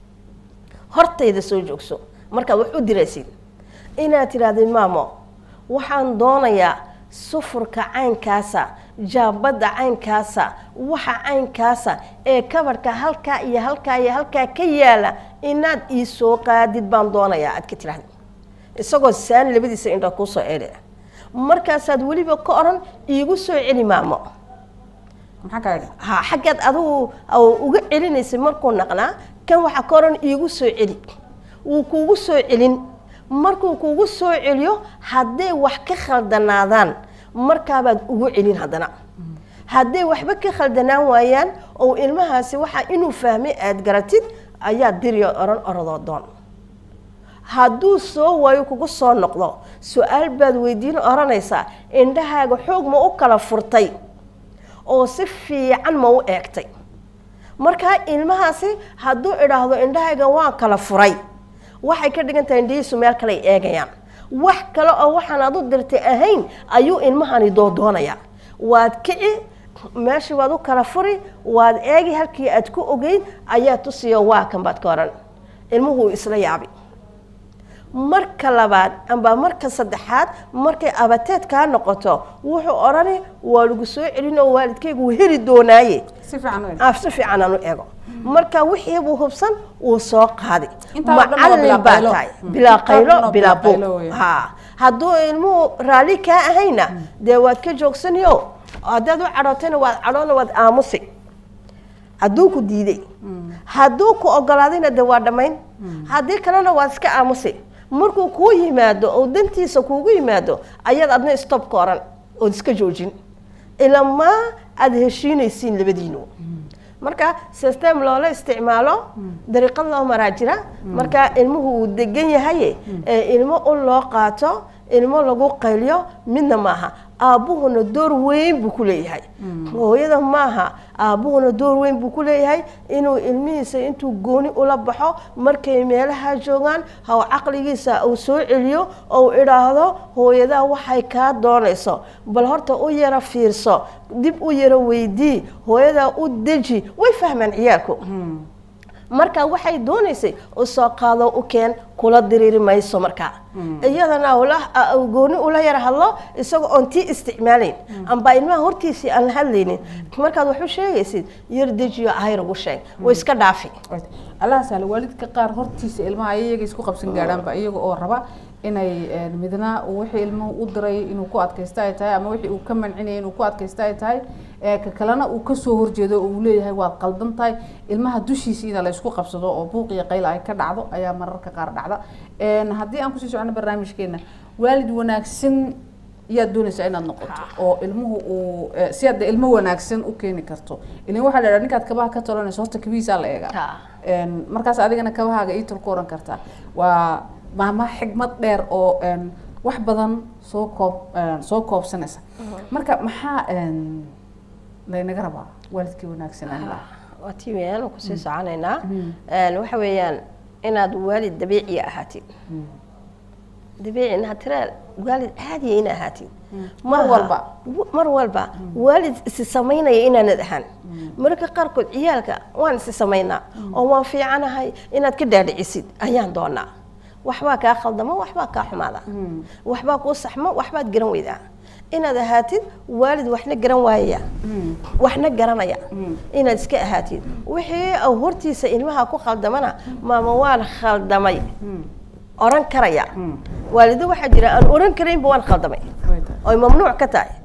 [SPEAKER 2] hortayda soo joogso markaad wax u diraysid inaad tidhaahdid maamo waxaan doonayaa sufurka caynkaasa jaabadda caynkaasa waxa caynkaasa ee kabarhka halkaa iyo halkaa iyo halkaa ka yaala inaad ii soo qaadid baan doonayaa aad ka tidhahdid isagoo saani labadiisa indhood kuu soo eedhaya markaasaad weliba ka odhan iigu soo celi maamo
[SPEAKER 1] maxaa kaa idhi
[SPEAKER 2] ha xaggaad adigu oo uga celinaysay markuu naqnaa kan waxaa ka odhan iigu soo celi wuu kuugu soo celin markuu kuugu soo celiyo hadday wax ka khaldanaadaan markaabaad ugu celin haddana hadday waxba ka khaldanaan waayaan oo ilmahaasi waxaa inuu fahmay aad garatid ayaa diriyo oran orodoo doon hadduu soo waayo kugu soo noqdo su-aal baad weydiin oranaysaa indhahaaga xoog ma u kala furtay oo si fiican ma u eegtay markaa ilmahaasi hadduu idhaahdo indhahayga waan kala furay waxay ka dhigan tahay indhihiisu meel kale ay eegayaan wax kale oo waxaan adu dirtay ahayn ayuu ilmahani doodoonayaa waad kici meeshii waad u kala furi waad eegi halkii aad ku ogeyd ayaa tusiyo waa kan baad ka oran ilmuhu isla yaabi marka labaad amba marka saddexaad markay abateed kaa noqoto wuxuu odhani waa lagu soo celin oo waalidkaygu wuu heli doonaaye
[SPEAKER 1] si fiican u idhi
[SPEAKER 2] af si fiican aan u eego marka wixii buu hubsan wuu soo qaadi
[SPEAKER 1] Intaa oo dhan waa bilaa
[SPEAKER 2] macallin baa
[SPEAKER 1] qaylo.
[SPEAKER 2] tahay
[SPEAKER 1] Mm.
[SPEAKER 2] bilaa
[SPEAKER 1] Intaa oo dhan
[SPEAKER 2] qaylo
[SPEAKER 1] waa
[SPEAKER 2] bilaa
[SPEAKER 1] bilaa qaylo
[SPEAKER 2] buuq
[SPEAKER 1] weeye.
[SPEAKER 2] ha hadduu ilmuhu raalli kaa ahayna dee waad ka joogsaniyo haddaad u cadhootayna waad cadhoona waad aamusi hadduu ku diiday hadduu ku ogolaadayna dee waa dhammayn haddii kalena waad iska aamusi markuu kuu yimaado oo dantiisa kuugu yimaado ayaad adna stop ka oran ood iska joojin ilamaa aada heshiinaysiin labadiinu marka system loola isticmaalo dariiqad loo maraa jira marka ilmuhu uu degan yahay ee ilmo u loo qaato ilmo lagu qayliyo midna maaha aabbuhuna door weyn buu ku leeyahay hooyada maaha aabbuhuna door weyn buu ku leeyahay inuu ilmihiisa intuu gooni ula baxo markay meelaha joogaan haw caqligiisa uu soo celiyo ou idhaahdo hooyadaa waxay kaa doonayso bal horta u yara fiirso dib u yara weydii hooyadaa u deji way fahmaan ciyaalku marka waxay doonaysay u soo qaado u keen kula diriiri mayso markaa iyadana ula- a- gooni ula yara hadlo isagoo oon tii isticmaalayn amba ilmaha hortiisii aan la hadlaynin markaad wax u sheegaysid yar dejiyo ahayr ugu sheeg way iska dhaafi
[SPEAKER 1] allaha sahla waalidka qaar hortiisa ilmaha ay iyaga isku qabsan gaadhaanba iyaga oo raba inay een, midna uu wixii ilmuhu u diray inuu ku adkaysta ay tahay ama wixii uu ka mancinayay inuu ku adkaysta ay tahay ee ka kalena uu kasoo horjeedo oo uu leeyahay waad qaldan tahay ilmaha dushiisa in la isku qabsado oo buuq iyo qayl ay ka dhacdo ayaa mararka qaar dhacda Een, haddii aan kusii socono barnaamijkeena waalid wanaagsan yaad doonaysaa inaad noqoto oo ilmuhu uu eh, si aad ilmo wanaagsan u keeni karto ilan waxaa la idhaha ninkaad kabaha ka tolanayso horta kabihiisaa la eegaa
[SPEAKER 2] Ha.
[SPEAKER 1] Een, markaas adigana kabahaaga ii tulku oran kartaa waa maama xigmad dheer oo een, wax badan soo koob een, soo koobsanaysa marka maxaa een, laynaga rabaa waalidkii wanaagsanaan lahaa
[SPEAKER 2] waa tii weeyaan kusii soconaynaa Een, waxa weeyaan inaad waalid dabiiciya ahaatid dabiici inaad tiraa waalid caadiya ina ahaatid
[SPEAKER 1] Mar
[SPEAKER 2] Maaha.
[SPEAKER 1] walba.
[SPEAKER 2] W- mar walba waalid isi samaynaya inaanad ahaan mararka qaarkood ciyaalka waan isi samaynaa oo waan fiicanahay inaad ka dhaadhicisid ayaan doonaa waxbaa kaa khaldamo waxbaa kaa xumaada waxbaa kuu saxmo waxbaad garan weydaa inaad ahaatid waalid waxna garan waayaya waxna garanaya inaad iska ahaatid wixii au hortiisa ilmaha ku khaldamana maama waan khaldamay oran karaya waalido waxaa jira aan oran karaynba waan khaldamay
[SPEAKER 1] Way tahay.
[SPEAKER 2] oy mamnuuc ka tahay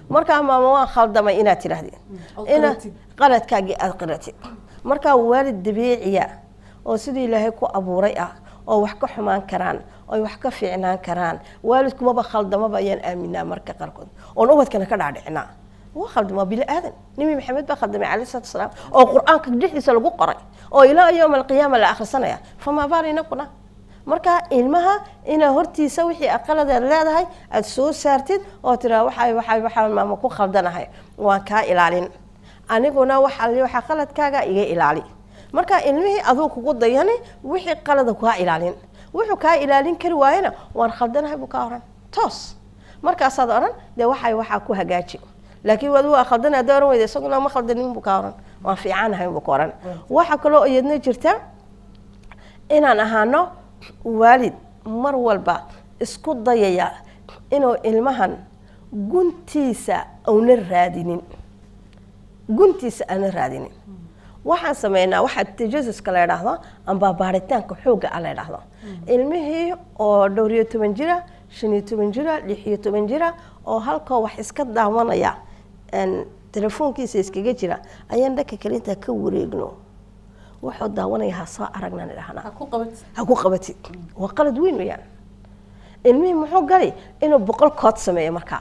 [SPEAKER 2] markaa maama waan khaldamay inaad tidhaahdid
[SPEAKER 1] ood
[SPEAKER 2] ina
[SPEAKER 1] qiratid.
[SPEAKER 2] qaladkaagii aada qiratid markaa waalid dabiiciya oo sidii ilaahay ku abuuray ah oo wax ka xumaan karaan oo wax ka fiicnaan karaan waalidkumaba khaldamaba ayaan aaminaa marka qaarkood oon ubadkana ka dhaadhicinaa waa khaldama bini aadan nebi maxamed baa khaldamay calayhi salaatu wasalaam oo qur-aanka dhexdiisa lagu qoray oo ilaa yowma alqiyaama la akhrisanaya famaa baal inakuna marka ilmaha inaa hortiisa wixii aqaladeed leedahay aada soo saartid oo tiraa waxay waxay waxaan maama ku khaldanahay waan kaa ilaalin aniguna waxaa li- waxaa qaladkaaga iga ilaali marka ilmihii aduu kugu dayani wixii qalada kaa ilaalin wuxuu kaa ilaalin kari waayena waan khaldanahay buu kaa oran toos markaasaad oran dee waxay waxaa ku hagaaji laakiin wadu waa khaldana haddaa oran weyda isaguna ma khaldanin buu kaa oran waan fiicanahay buu ka oran waxaa kaloo iyadna jirta inaan ahaano waalid mar walba isku dayaya inuu ilmahan guntiisa auna raadinin guntiisa aana raadinin waxaan sameynaa waxaa tajasuska la idhaahdo amba baaritaanka xoogga ah la idhaahdo ilmihii oo dhowr iyo toban jira shan iyo toban jira lix iyo toban jira oo halkoo wax iska daawanaya een, telefoonkiisa iskaga jira ayaan dhanka kale intaa ka wareegno wuxuu daawanaya ha soo aragnaan idhahnaa
[SPEAKER 1] ha ku qabatid
[SPEAKER 2] ha ku qabatid waa qalad weyn weyaan ilmihii muxuu gali inuu boqol kood sameeyo markaa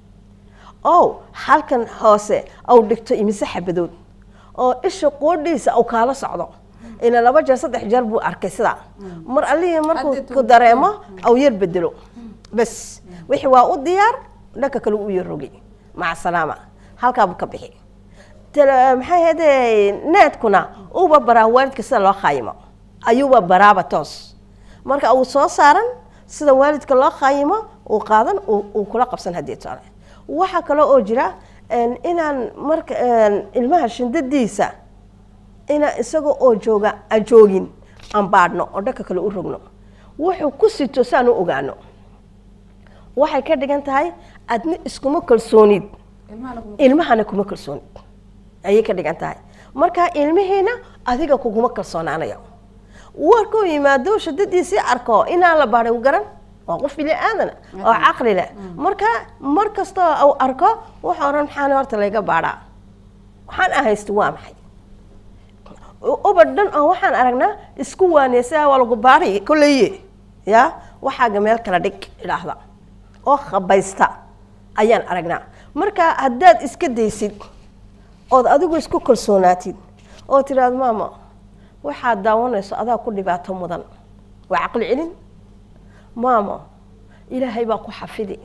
[SPEAKER 2] ow halkan hoose au dhigto imise xabadood oo isha qoodhiisa au kaala socdo ina laba jeer saddex jeer buu arkay sidaa mar allihii markuu
[SPEAKER 1] Hadda
[SPEAKER 2] ku dareemo au yar bedelo bas wixii waa u diyaar dhanka kale u yar rogi maca salaama halkaabuu ka bixi tele- maxay ahayde needkuna uuba baraa waalidka sida loo khaayimo ayuuba baraaba toos marka uu soo saaran sida waalidka loo khaayimo uu qaadan uu uu kula qabsan haddii tole waxaa kale oo jira een, inaan marka een, ilmaha shindadiisa inaan isaga oo jooga aan joogin aan baadhno oo dhanka kale u rogno wuxuu ku sito si aan u ogaano waxay ka dhigan tahay adna iskuma kalsoonid
[SPEAKER 1] ilmahana kuma
[SPEAKER 2] ilmahana kuma kalsoonid ayay ka dhigan tahay marka ilmihiina adiga kuguma kalsoonaanayo warkuu yimaado shadadiisii arko inaan la baadhay u garan waa qof bini aadana oo caqli leh marka mar kastoo uu arko wuxuu oran maxaana horta layga baadhaa waxaan ahaysta waa maxay ubad dhan oo waxaan aragnaa isku waaneysa waa lagu baadhay kolleye ya waxaaga meel kala dhig idhaahda oo khabaysta ayaan aragnaa marka haddaad iska daysid ood adigu isku kalsoonaatid oo tiraahdo maama waxaad daawanayso adaa ku dhibaato mudan waa caqli celin maamo ilaahay baa ku xafidi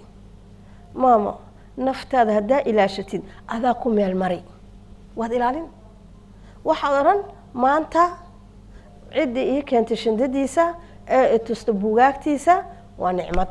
[SPEAKER 2] maamo naftaada haddaa ilaashatid adaa ku meel mari waad ilaalin waxaad odhan maanta ciddii ii keentay shindadiisa ee itusta buugaagtiisa waa nicmad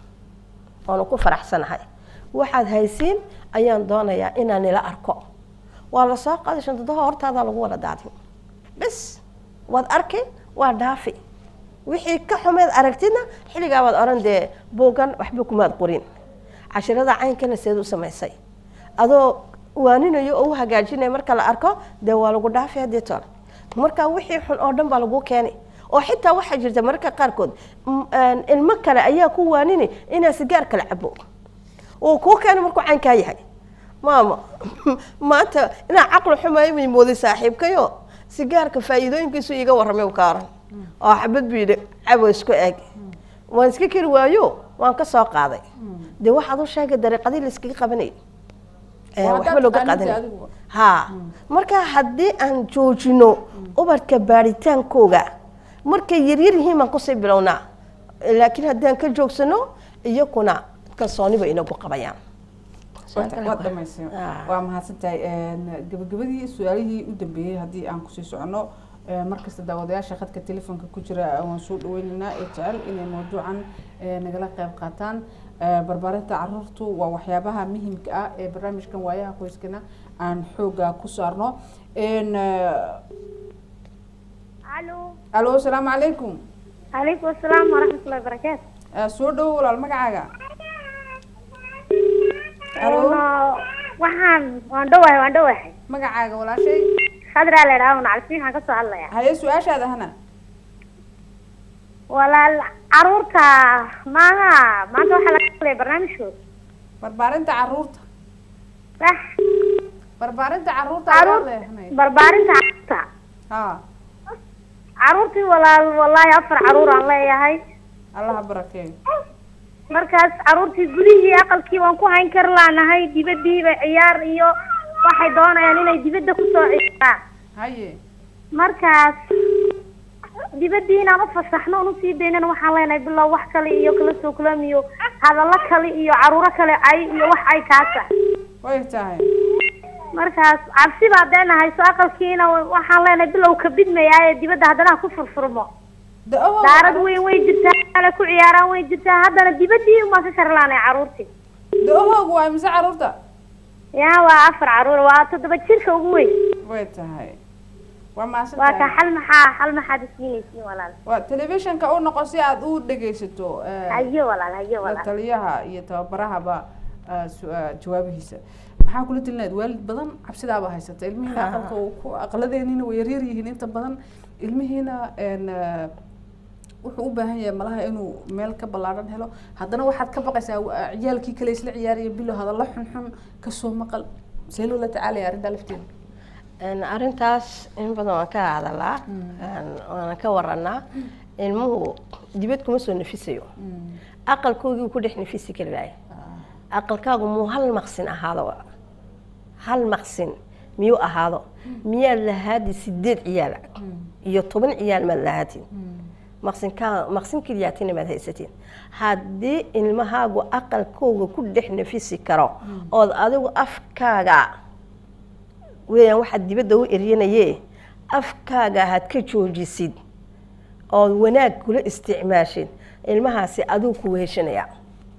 [SPEAKER 2] waanu ku faraxsanahay waxaad haysiin ayaan doonayaa inaan ila arko waa la soo qaaday shandadaha hortaadaa lagu wada daadin bes waad arki waa dhaafi wixii ka xumeed aragtidna xilligaa baad odhan dee buugan waxba kumaad qorin cashirada caynkana seed u samaysay adoo waaninayo oo u hagaajinaya marka la arko dee waa lagu dhaafi haddii tole marka wixii xun oo dhan baa lagu keeni oo xitaa waxaa jirta mararka qaarkood m- een, ilmo kale ayaa ku waanini inaa sigaar kala cabo uu kuu keeno markuu caynkaa yahay maama maanta inaa caqli xumayo may mooday saaxiibkayo sigaarka faa'iidooyinkiisu iiga warramay u kaaran oo xabad buu yidhi cabo isku eg waan iska keri waayo waan ka soo qaaday dee waxaad u sheegay dariiqadii la iskaga qabanayay Ee,
[SPEAKER 1] Waa
[SPEAKER 2] waxba
[SPEAKER 1] haddaad
[SPEAKER 2] looga
[SPEAKER 1] taqaanid
[SPEAKER 2] qaadanay
[SPEAKER 1] adigu.
[SPEAKER 2] ha marka haddii aan joojino ubadka baaritaankooga markay yaryar yihiin baan kusii bilownaa laakiin haddaan ka joogsano iyakuna kalsooniba inagu qabayaan
[SPEAKER 1] waad dhamaysay
[SPEAKER 2] Ah.
[SPEAKER 1] waa mahadsantahay gabagabadii su-aalihii u dambeeyey haddii aan kusii socono ee, markasta daawadayaasha khadka telefoonka ku jira waan soo dhaweynaynaa ee jecel inay mawduucan ee, nagala qayb qaataan Ee, barbaarinta caruurtu waa waxyaabaha muhiimka ah ee barnaamijkan waayaha qoyskana aan xooga ku saarno Een, ee,
[SPEAKER 4] alo
[SPEAKER 1] alo asalaamu calaykum
[SPEAKER 4] calaykum asalaam waraxmatullahi wabarakaatu
[SPEAKER 1] Ee, soo dhowo walaal magacaaga alo
[SPEAKER 4] Een, waxaan waan dhowahay waan dhowahay
[SPEAKER 1] magacaaga walaashay
[SPEAKER 4] khadraa la idhaha un calisiin waxaan kasoo hadlayaa
[SPEAKER 1] haye su-aashaada hana
[SPEAKER 4] walaal caruurta maaha maanta waxaa laga hadlaya barnaamijkooda
[SPEAKER 1] barbaarinta caruurta
[SPEAKER 5] sax
[SPEAKER 1] barbaarinta caruurta
[SPEAKER 5] Caruur-
[SPEAKER 1] ayaa leehnay
[SPEAKER 5] barbaarinta carruurta
[SPEAKER 1] ha
[SPEAKER 5] carruurtii walaal wallaahi afar carruur aan leeyahay
[SPEAKER 1] allaha barakeeyo
[SPEAKER 5] markaas carruurtii gudihii aqalkii waan ku hayn kar laanahay dibadiiba ciyaar iyo waxay doonayaan inay dibadda kusoo ciyaaraan
[SPEAKER 1] haye
[SPEAKER 5] markaas dibadii inaan u fasaxno un usii daynana waxaan leenahay bilow wax kale iyo kala soo kulam iyo hadallo kale iyo caruuro kale cay iyo wax ay kaasa
[SPEAKER 1] way tahay
[SPEAKER 5] markaas cabsi baa dee nahayso aqalkiina waxaan leenahay bilow ka bidmayaa ee dibadda haddana ha ku furfurmo
[SPEAKER 1] da-owa
[SPEAKER 5] daarad weyn way jirtaa kale ku ciyaaraan way jirtaa haddana dibadii umaan ka karlaanay carruurtii
[SPEAKER 1] da-ohoogu waa mise caruurta
[SPEAKER 5] yaa waa afar carruur waa toddoba jirka ugu weyn
[SPEAKER 1] way tahay waa maasan
[SPEAKER 5] waa ka
[SPEAKER 1] tahay
[SPEAKER 5] xal maxaa xal maxaad isiinaysiin walaal
[SPEAKER 1] waa telefishinka u noqo si aad u dhegaysato eh,
[SPEAKER 5] hayo walaal hayo
[SPEAKER 1] la
[SPEAKER 5] walaal
[SPEAKER 1] taliyaha iyo tababarahaba ah, su- ah, jawaabihiisa maxaa kula telinayd waalid badan cabsidaaba haysata ilmihiina
[SPEAKER 2] Ha.
[SPEAKER 1] aqalka uu ku aqladeeniina way yaryar yihiin inta badan ilmihiina een, ah, wuxuu u baahan yahay malaha inuu meel ka ballaaran helo haddana waxaad ka baqaysaa wa- ciyaalkii kale isla ciyaaraya bilo hadallo xunxun kasoo maqal see loola tacaalaya arrintaa lafteeda
[SPEAKER 2] Een, arrintaas in badan waan ka hadalaa een, waana ka waranaa ilmuhu dibad kuma soo nafisayo aqalkoogii ku dhex nafisi kari lahay aqalkaagu muu hal maqsin ahaado hal maqsin miyuu ahaado miyaad lahaadi sideed ciyaal iyo toban ciyaal maad lahaatid maqsinkaa maqsin keliyaatina maad haysatiin haddii ilmahaagu aqalkooga ku dhex nafisi karo ood adigu afkaaga weeyaan waxaad dibadda u eryanaye afkaaga had ka joojisid ood wanaag kula isticmaashid ilmahaasi aduu ku weheshanaya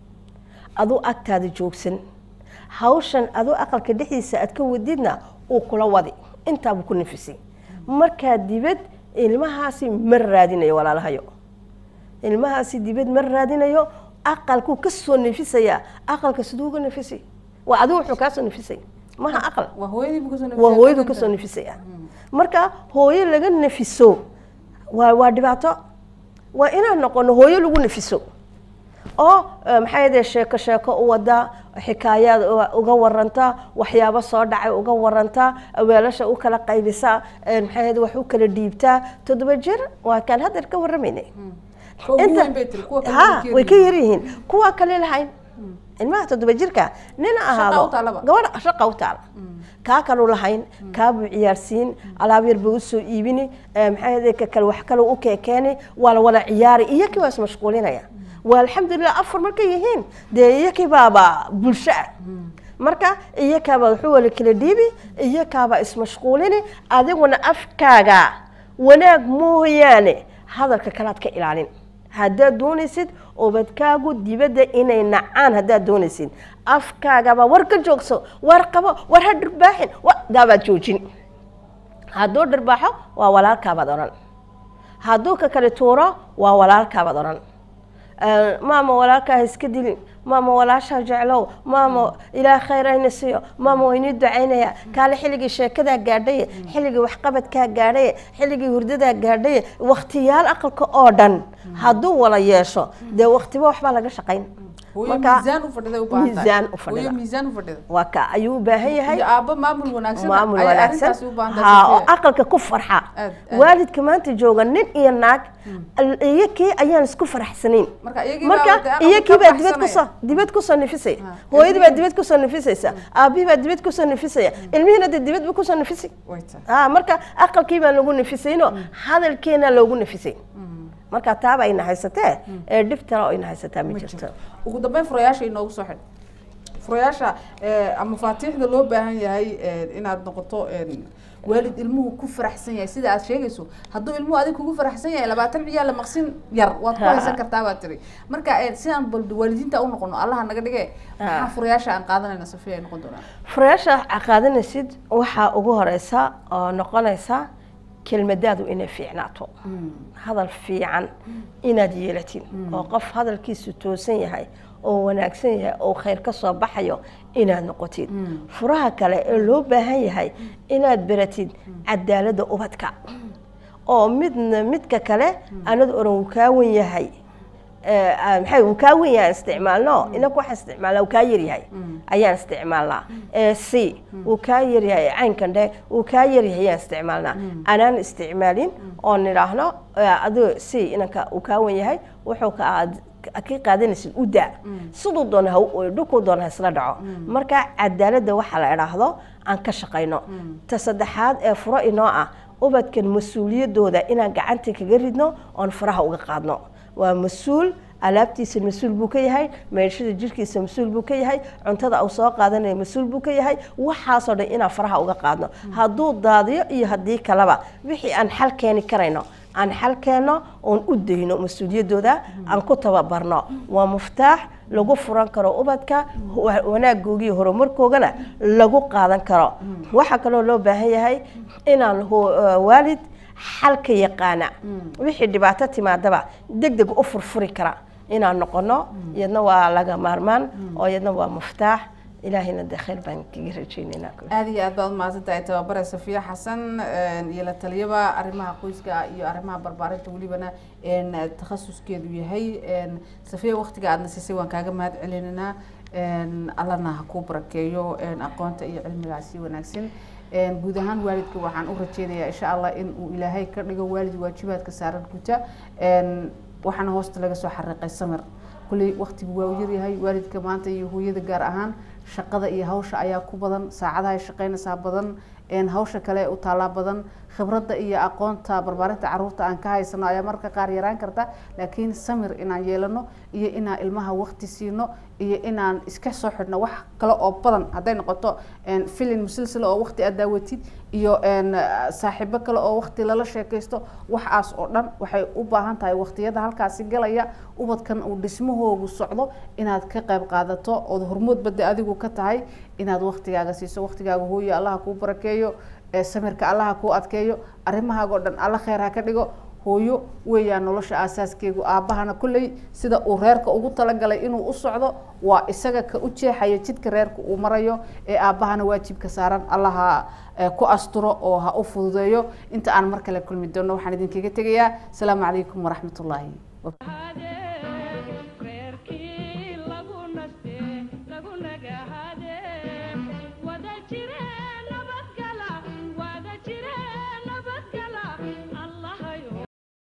[SPEAKER 2] aduu agtaada joogsan hawshan aduu aqalka dhexdiisa aad ka wadidna uu kula wadi intaabuu ku nafisay markaa dibad ilmahaasi ma raadinayo walaalahayo ilmahaasi dibad ma raadinayo aqalkuu ka soo nafisaya aqalka siduu uga nafisay waa adigu wuxuu kaa soo nafisay maha aqal
[SPEAKER 1] waa hooyadiibu kasoo
[SPEAKER 2] waa hooyadu kasoo nafisaya marka hooyo laga nafiso waa waa dhibaato waa inaan noqono hooyo lagu nafiso oo eh, maxaa yadee sheeko sheeko u wada xikaayaad u- uga waranta waxyaabo soo dhacay uga waranta weelasha u kala qaybisa eh, maxaa yadee wax u kala dhiibtaa toddoba jir waa kaan haddeer ka warramaynay
[SPEAKER 1] inta
[SPEAKER 2] ha way ka yar yihiin kuwa kale lahayn ilmaha toddoba jirka nina
[SPEAKER 1] u
[SPEAKER 2] ahaado
[SPEAKER 1] taalaba.
[SPEAKER 2] gabadha shaqa u taala kaa kalu lahayn kaabuu ciyaarsiin alaab yar buu usoo iibini eh, maxaa yadee ka kale wax kale u keekeeni waa la wada ciyaari iyakii waa ismashquulinaya waa alxamdulilah afar markay yihiin dee iyakii baaba bulsho ah marka iyakaaba wuxuu wala kala dhiibi iyakaaba ismashquulini adiguna afkaaga wanaag mooyaane hadalka kalaad ka ilaalin haddaad doonaysid ubadkaagu dibadda inay nacaan haddaad doonaysid afkaagaba war ka joogso war qabo war ha dhirbaaxin gaabaad joojin hadduu dhirbaaxo waa walaalkaabaad odhan hadduu ka kale tuuro waa walaalkaabaad odhan Eh, maama walaalkaa ha iska dilin maama walaashaa jeclow maama ilaah khayr ayna siiyo maama waynii ducaynaya kaale xilligii sheekadaa gaadhaye xilligii waxqabadkaa gaadhaye xilligii hurdadaa gaadhaye waktiyaal aqalka oo dhan hadduu wala yeesho dee waktiba waxbaa laga shaqayn
[SPEAKER 1] hooyo
[SPEAKER 2] Marka,
[SPEAKER 1] miisaan u fadhida u baahan tahay.
[SPEAKER 2] miisaan u fadhida.
[SPEAKER 1] hooyo miisaan u fadhida
[SPEAKER 2] waa ka ayuu u baahan yahay
[SPEAKER 1] iyo aabbo maamul wanaagsan
[SPEAKER 2] maamul
[SPEAKER 1] ayay
[SPEAKER 2] wanaagsan
[SPEAKER 1] arrintaasi u baahan
[SPEAKER 2] ha oo
[SPEAKER 1] tahay
[SPEAKER 2] aqalka ku farxa
[SPEAKER 1] Aad, aad.
[SPEAKER 2] waalidka maanta jooga nin iyo naag iyakii ayaan isku faraxsanayn
[SPEAKER 1] marka iyagii
[SPEAKER 2] marka
[SPEAKER 1] baa aqalka
[SPEAKER 2] iyakii
[SPEAKER 1] ka
[SPEAKER 2] baa dibad
[SPEAKER 1] baxsanaya.
[SPEAKER 2] kusoo dibad kusoo nafisay
[SPEAKER 1] Ha.
[SPEAKER 2] hooyadii baa dibad kusoo nafisaysa aabihii baa dibad kusoo nafisaya ilmihiina dee dibad buu kusoo nafisay
[SPEAKER 1] way tahay
[SPEAKER 2] ha marka aqalkii baan lagu nafisayno hadalkeena loogu nafisay marka taaba ayna haysatee ee dhib tale oo ayna haysataa ma jirto
[SPEAKER 1] ugu dambeyn furayaasha inoogu soo xidh furayaasha eh, ama faatiixda loo baahan yahay eh, inaad noqoto eh, waalid ilmuhu ku faraxsan yahay sida aad sheegayso hadduu ilmuhu adig kugu faraxsan yahay labaatan ciyaal la maqsin yar waad ku
[SPEAKER 2] Ha.
[SPEAKER 1] haysan kartaa baad tiri marka eh, sidaan bal waalidiinta u noqono allaha naga dhige maxaa furayaasha aan qaadanayna safiya ay noqon doonaan
[SPEAKER 2] furayaasha qaadanaysid waxaa ugu horeysa oo noqonaysa kelmadaadu inay fiicnaato hadal fiican inaad yeelatid oo qof hadalkiisu toosan yahay oo wanaagsan yahay oo khayr ka soo baxayo inaad noqotid furaha kale ee loo baahan yahay inaad baratid cadaaladda ubadka oo midna midka kale anad oran uu kaa wan yahay eh, ah, maxay uu kaa wen yahay aan isticmaalno inaku waxaan isticmaalnaa uu kaa yaryahay ayaan isticmaalnaa Eh, c uu kaa yaryahay caynkan dhe uu kaa yaryahay ayaan isticmaalnaa anaan isticmaalin oo nidhaahno eh, adigo c inanka uu kaa wen yahay wuxuu ka aad ka qaadanaysid u daa siduu doona ha u- dhulkuu doona ha isla dhaco marka cadaaladda waxaa la idhaahdo aan ka shaqayno ta saddexaad ee furo inoo ah ubadkan mas-uuliyadooda inaan gacanta kaga ridno oon faraha uga qaadno waa mas-uul alaabtiisa mas-uul buu ka yahay meeshada jirkiisa mas-uul buu ka yahay cuntada uu soo qaadanaya mas-uul buu ka yahay waxaasoo dhan inaan faraha uga qaadno hadduu daadiyo iyo haddii kaleba wixii aan xal keeni karayno aan xal keenno oon u dayno mas-uuliyadooda aan ku tababarno waa muftaax lagu furan karo ubadka wa- wanaagooga iyo horumarkoogana lagu qaadan karo waxaa kaloo loo baahan yahay inaan hu- eh, waalid xalka yaqaana wixii dhibaato timaadaba deg deg u furfuri kara inaan noqono iyadna waa laga maarmaan oo iyadna waa muftaax ilaahayna dee khayr baan kaga rajaynaynaa
[SPEAKER 1] aada iyo aad baad umahadsan tahay tababare safiya xasan een, iyo la taliyaba arrimaha qoyska iyo arrimaha barbaarinta welibana een, takhasuskeedu yahay een, safiya waqtiga aadna siisay waan kaaga mahad celinanaa een, allana ha kuu barakeeyo een, aqoonta iyo cilmigaasi wanaagsan een, guud ahaan waalidka waxaan u rajeynayaa insha allah in uu ilaahay ka dhigo waalid waajibaadka saaran guta een, waxaana hoosta laga soo xariiqay samir kulley waqtigu waa u yaryahay waalidka maanta iyo hooyada gaar ahaan shaqada iyo hawsha ayaa ku badan saacadaha ay shaqaynaysaa badan een, hawsha kale u taalaa badan khibradda iyo aqoonta barbaarinta caruurta aan ka haysano ayaa marka qaar yaraan karta laakiin samir inaan yeelano iyo inaan ilmaha waqti siino iyo inaan iska soo xidhno wax kale oo badan hadday noqoto een, filin musilsila oo waqti aad daawatid iyo een, saaxiibo kale oo waqti lala sheekaysto waxaas oo dhan waxay u baahan tahay waqtiyada halkaasi galaya ubadkan uu dhismahoogu socdo inaad ka qayb qaadato ood hormood badda adigu ka tahay inaad waqtigaaga siiso waqtigaaga hooyo allaha kuu barakeeyo ee samirka allaha kuu adkeeyo arrimahaagoo dhan alla kheyr ha ka dhigo hooyo weeyaan nolosha aasaaskeegu aabbahana kolley sida uu reerka ugu talagalay inuu u socdo waa isaga ka u jeexaya jidka reerka uu marayo ee aabbahana waajibka saaran allaha eh, ku asturo oo ha u fududeeyo inta aan mar kale kulmi doono waxaan idinkaga tegayaa asalaamu calaykum waraxmatullaahi
[SPEAKER 6] هذا